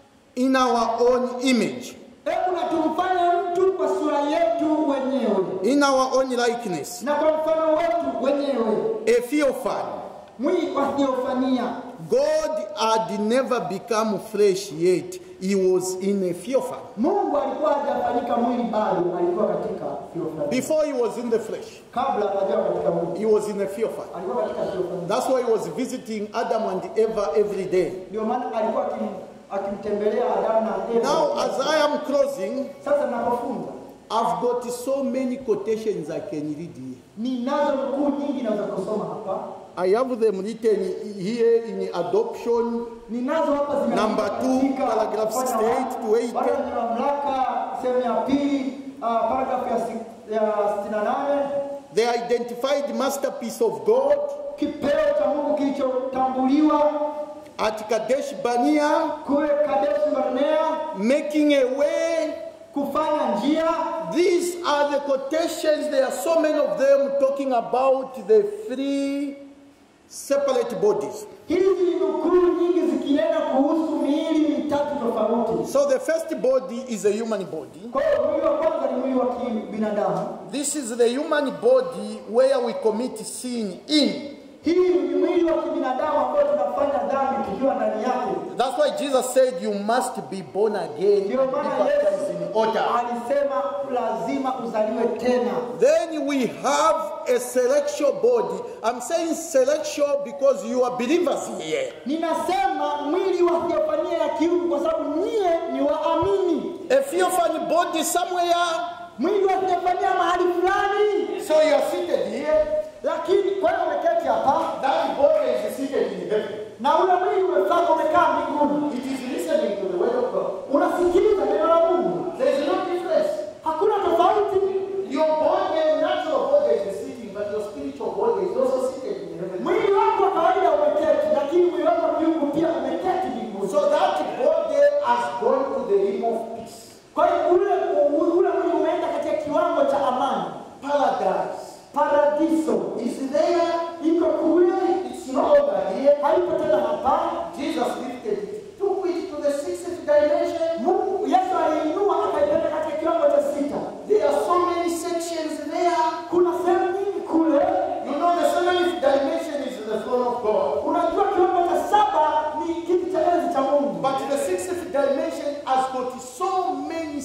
in our own image, hebu na tumfanye mtu kwa sura yetu wenyewe in our own likeness, na kwa mfano wetu wenyewe, a theophany. mwili wa theofania. God had never become flesh yet. He was in a theophany. Mungu alikuwa hajafanyika mwili bado, alikuwa katika theofania. Before he was in the flesh, Kabla hajawa katika mwili, he was in a theophany. alikuwa katika theofania. That's why he was visiting Adam and Eva every day. Ndio maana alikuwa akim, akimtembelea Adamu na Eva. Now, as I am closing, Sasa ninapofunza I've got so many quotations I can read here. ninazo nukuu nyingi naweza kusoma hapa, I have them written here in adoption, ninazo hapa zimeandikwa Number two, katika paragraph mfano 68 wa- to 80. bado ni mamlaka sehemu ya pili uh, paragrafu ya, si- ya 68 the identified masterpiece of God kipeo cha Mungu kilichotambuliwa at Kadesh Barnea, kule Kadesh Barnea, making a way kufanya njia. These are the quotations, there are so many of them talking about the three separate bodies. Hizi ni nukuu nyingi zikinena kuhusu miili mitatu tofauti. So the first body is a human body. Kwa hiyo mwili wa kwanza ni mwili wa kibinadamu. This is the human body where we commit sin in. Hii ni mwili wa kibinadamu ambao tunafanya dhambi tukiwa ndani yake. That's why Jesus said you must be born again and be Ndio maana baptized in Yesu water. alisema lazima uzaliwe tena. Then we have a celestial body. I'm saying celestial because you are believers here. Ninasema mwili wa theofania ya kiungu kwa sababu nyie ni waamini. A theophany body somewhere. Mwili wa theofania mahali fulani, So you are seated here. lakini kwa hiyo umeketi hapa That body is seated in heaven. na ule mwili umefaka umekaa mbinguni, It is listening to the word of God. unasikiliza neno la Mungu. There is no difference. Hakuna tofauti. Your body, natural body is sitting, but your spiritual body is also seated in heaven. Mwili wako wa kawaida umeketi, lakini mwili wako wa kiungu pia umeketi mbinguni. So that body has gone to the realm of peace, Kwa hiyo ule ule mwili umeenda katika kiwango cha amani, paradise. paradiso Is there? iko kule, It's not over here. haipo tena hapa. Jesus lifted it, took it to the sixth dimension. Mungu Yesu aliinua akaipeleka katika kiwango cha sita. There are so many sections there. Kuna sehemu nyingi kule. You know, the seventh dimension is the throne of God. Unajua kiwango cha saba ni kiti cha enzi cha Mungu, But the sixth dimension has got so many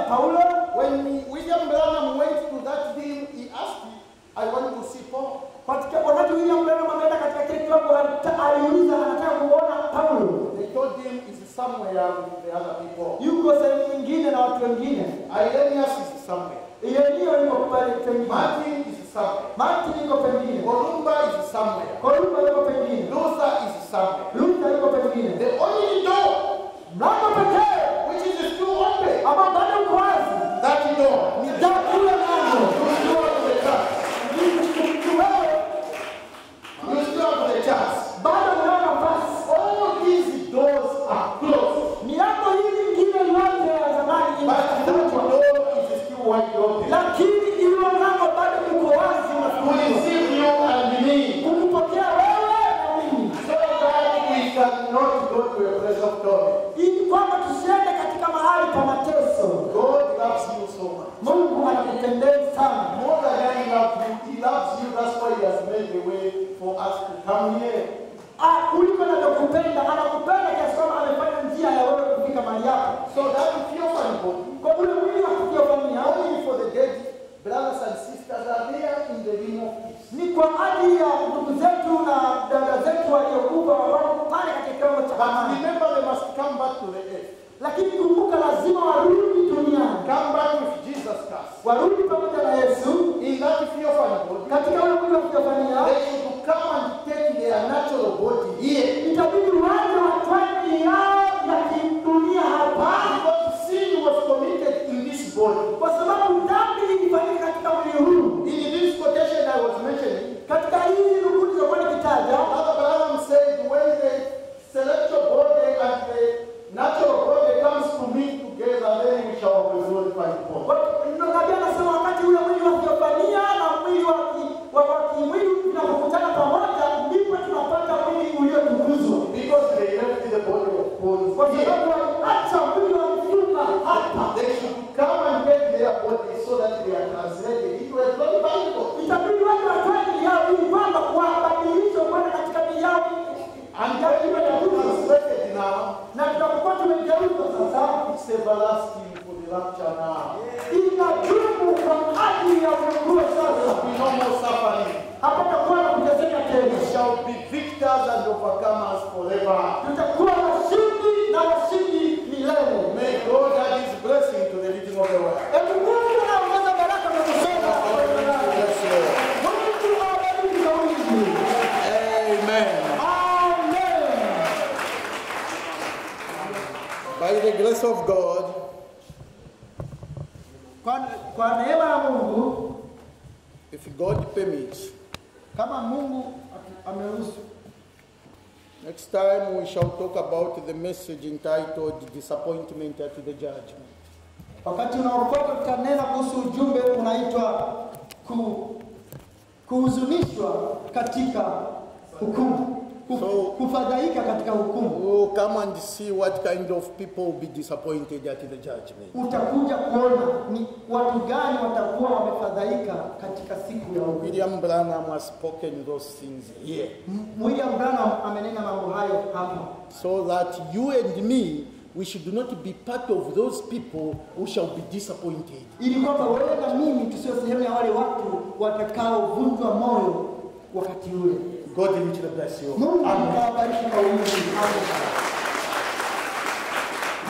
Paulo. When William Branham went to that thing, he asked, I want to see Paul. Katika wakati William Branham ameenda katika kile kiwango alita- aliuliza anataka kuona Paulo. They told him it's somewhere with the other people. Yuko sehemu nyingine na watu wengine. Irenaeus is somewhere. Ireneo yuko pale pengine. Martin is somewhere. Martin yuko pengine. Columba is somewhere. Kolumba yuko pengine. Luther is somewhere. Luther yuko pengine. The only door Mlango pekee which is still open, ambao bado uko wazi that door ni da- ule mlango. you still have the chance. Wewe You still have the chance. bado unao nafasi. All these doors are closed, Milango hii mingine yote ya zamani but that imefungwa, door is still wide open. lakini ile mlango bado uko wazi, To unafunguliwa receive you and me, kukupokea wewe na mimi, so that we cannot go to a place of torment. ili kwamba tusiende katika mahali pa mateso. God loves you so much. Mungu anakupendeza sana, More than he loves you, he loves you. That's why he has made a way for us to come here. Ah, kuliko anavyokupenda. Anakupenda kiasi kwamba amefanya njia ya wewe kufika mahali hapa. So that if you're body, Kwa ule mwili wa kujiofanyia only for the dead brothers and sisters are there in the realm of peace. ni kwa ajili ya ndugu zetu na dada zetu waliokufa wako pale katika kiwango cha But amani. remember, they must come back to the earth. lakini kumbuka, lazima warudi duniani, Come back with Jesus Christ. warudi pamoja na Yesu In that fearful body, katika ule mwili wa kujifanyia. they should come and take their natural body here. Itabidi waje watwae miili yao ya kidunia hapa, Because sin was committed in this body. kwa sababu dhambi ilifanyika katika mwili huu. In this quotation I was mentioning, Katika hizi nukuu zilizokuwa nikitaja, Father Branham said, when the celestial body and the natural body comes to meet together, then we shall be glorified God. nabii anasema wakati ule mwili wa kujifanyia na mwili wa ki- wa wa kimwili vinapokutana pamoja, ndipo tunapata mwili uliotukuzwa. Because they left the body of bones kwa here. sababu waliacha mwili wa mifupa hapa. They should come and take their body so that they are translated into a glorified body. Itabidi watu watoe miili yao ili kwamba wabadilishwe kwenda katika miili yao And when you are translated now, na tutakuwa tumegeuzwa sasa, it's everlasting for the rapture now. inadumu kwa ajili ya ufunguo sasa. We no more suffering. Hapatakuwa na kuteseka We tena, shall be victors and overcomers forever. tutakuwa washindi na washindi milele. May God add his blessing to the reading of the word. Hebu Mungu anaongeza baraka kwa kusoma Yes, Lord. Mungu awabariki kwa wingi. Amen. Amen. By the grace of God, Kwa, kwa neema ya Mungu, if God permits, kama Mungu atu- ameruhusu, next time we shall talk about the message entitled Disappointment at the Judgment. wakati unaofuata tutanena kuhusu ujumbe unaitwa ku, kuhuzunishwa katika hukumu, Ku- So- kufadhaika katika hukumu. Oh, come and see what kind of people will be disappointed at the judgment. Utakuja kuona ni watu gani watakuwa wamefadhaika katika siku ya hukumu. William Branham has spoken those things here. M- William Branham amenena mambo hayo hapa, So that you and me, we should not be part of those people who shall be disappointed. ili kwamba wewe na mimi tusio sehemu ya wale watu watakaovunjwa moyo wakati ule. God richly bless you. Mungu Amen. awabariki kwa wingi. Amen.